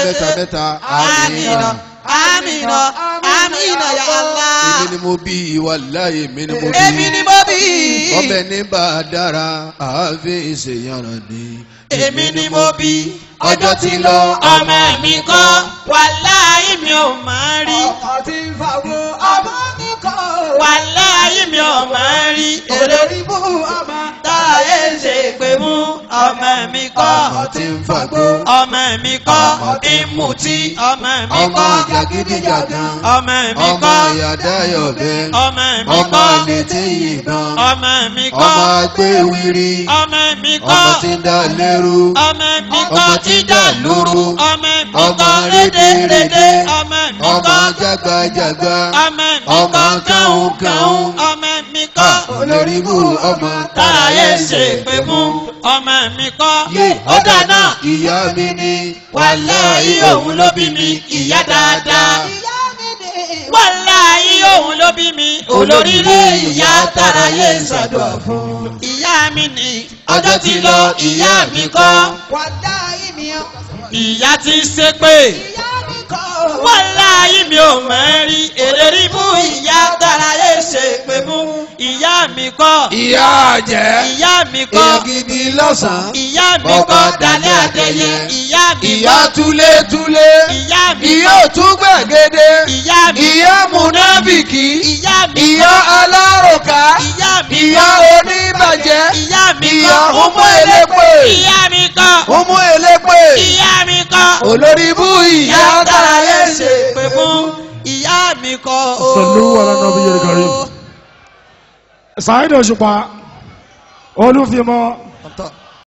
آمين آمين آمين يا الله. èmi ni mo bí wàláyé èmi ni mo bí. èmi ni mo bí. ọbẹ̀ ní bá a dára àáfin ìṣèyànràn ni. èmi ni mo bí. ọjọ́ ti lọ ọmọ mi kọ́ wàláyé mi ò máa rí. ọkọ̀ tí ń fàwọ́ ọmọ nìkan. wàláyé mi ò máa rí. olórí bú ọmọ. táyé ń ṣe pé mú ọmọ mi kọ́. ọmọ tí ń fagbó ọmọ mi kọ́ ìmùtí ọmọ mi ọmọ kọ́ jàgídíjàgan ọmọ mi ọmọ kọ́ ìyàdáyọ̀bẹ ọmọ mi ọmọ kọ́ létí yìnbọn ọmọ mi ọmọ kọ́ agbéwìrì ọmọ mi kọ́ ọmọ tí ń dá lérú ọmọ mi ọmọ kọ́ tí ń dá lóru ọmọ mi ọmọ kọ́ rédèrèdè rédèrèdè ọmọ mi ọmọ kọ́ jágbajàgba ọmọ mi ọmọ kọ́ káhùnkáhùn ọmọ mi kọ́ olórí bú ọmọ táyé ṣe pé mú ọmọ mi kọ́ yé ó dáná ìyá mi ni wàláyé òun ló bí mi ìyá dáadáa. ìyá mi ni. wàláyé òun ló bí mi olóríire ìyá tàráyé ṣàdúrà fún. ìyá mi ni ọjọ́ ti lọ ìyá mi kọ́ wàdá ìmí ọ. ìyá ti ṣépè. ìyá mi kọ́. wàláyé mi ò mẹ́rí èlérí mú ìyá tàráyé ṣe pé mú ìyá mi kọ́ ìyá jẹ́ ìyá mi kọ́ èèyàn gidi lọ́sàn-án ìyá mi Bọ́ba kọ́ dalẹ́ àdẹyẹ ìyá mi ìyá kọ́ túlétúlé ìyá mi ìyá kọ́ òtún gbẹ̀gẹ́dẹ́ ìyá mi ìyá múnábìkì ìyá mi ìyá aláròká ìyá mi ìyá kọ́ oníbàjẹ́ ìyá mi ìyá kọ́ ọmọ elépè ìyá mi kọ́ ọmọ elépè ìyá mi kọ́ olórí bú ìyá tàráyé ṣe pé fún ìyá mi kọ́ Sallu ala nabiyyil karim. Saheed Òṣùpá olúfimọ́ Ọ̀tọ̀.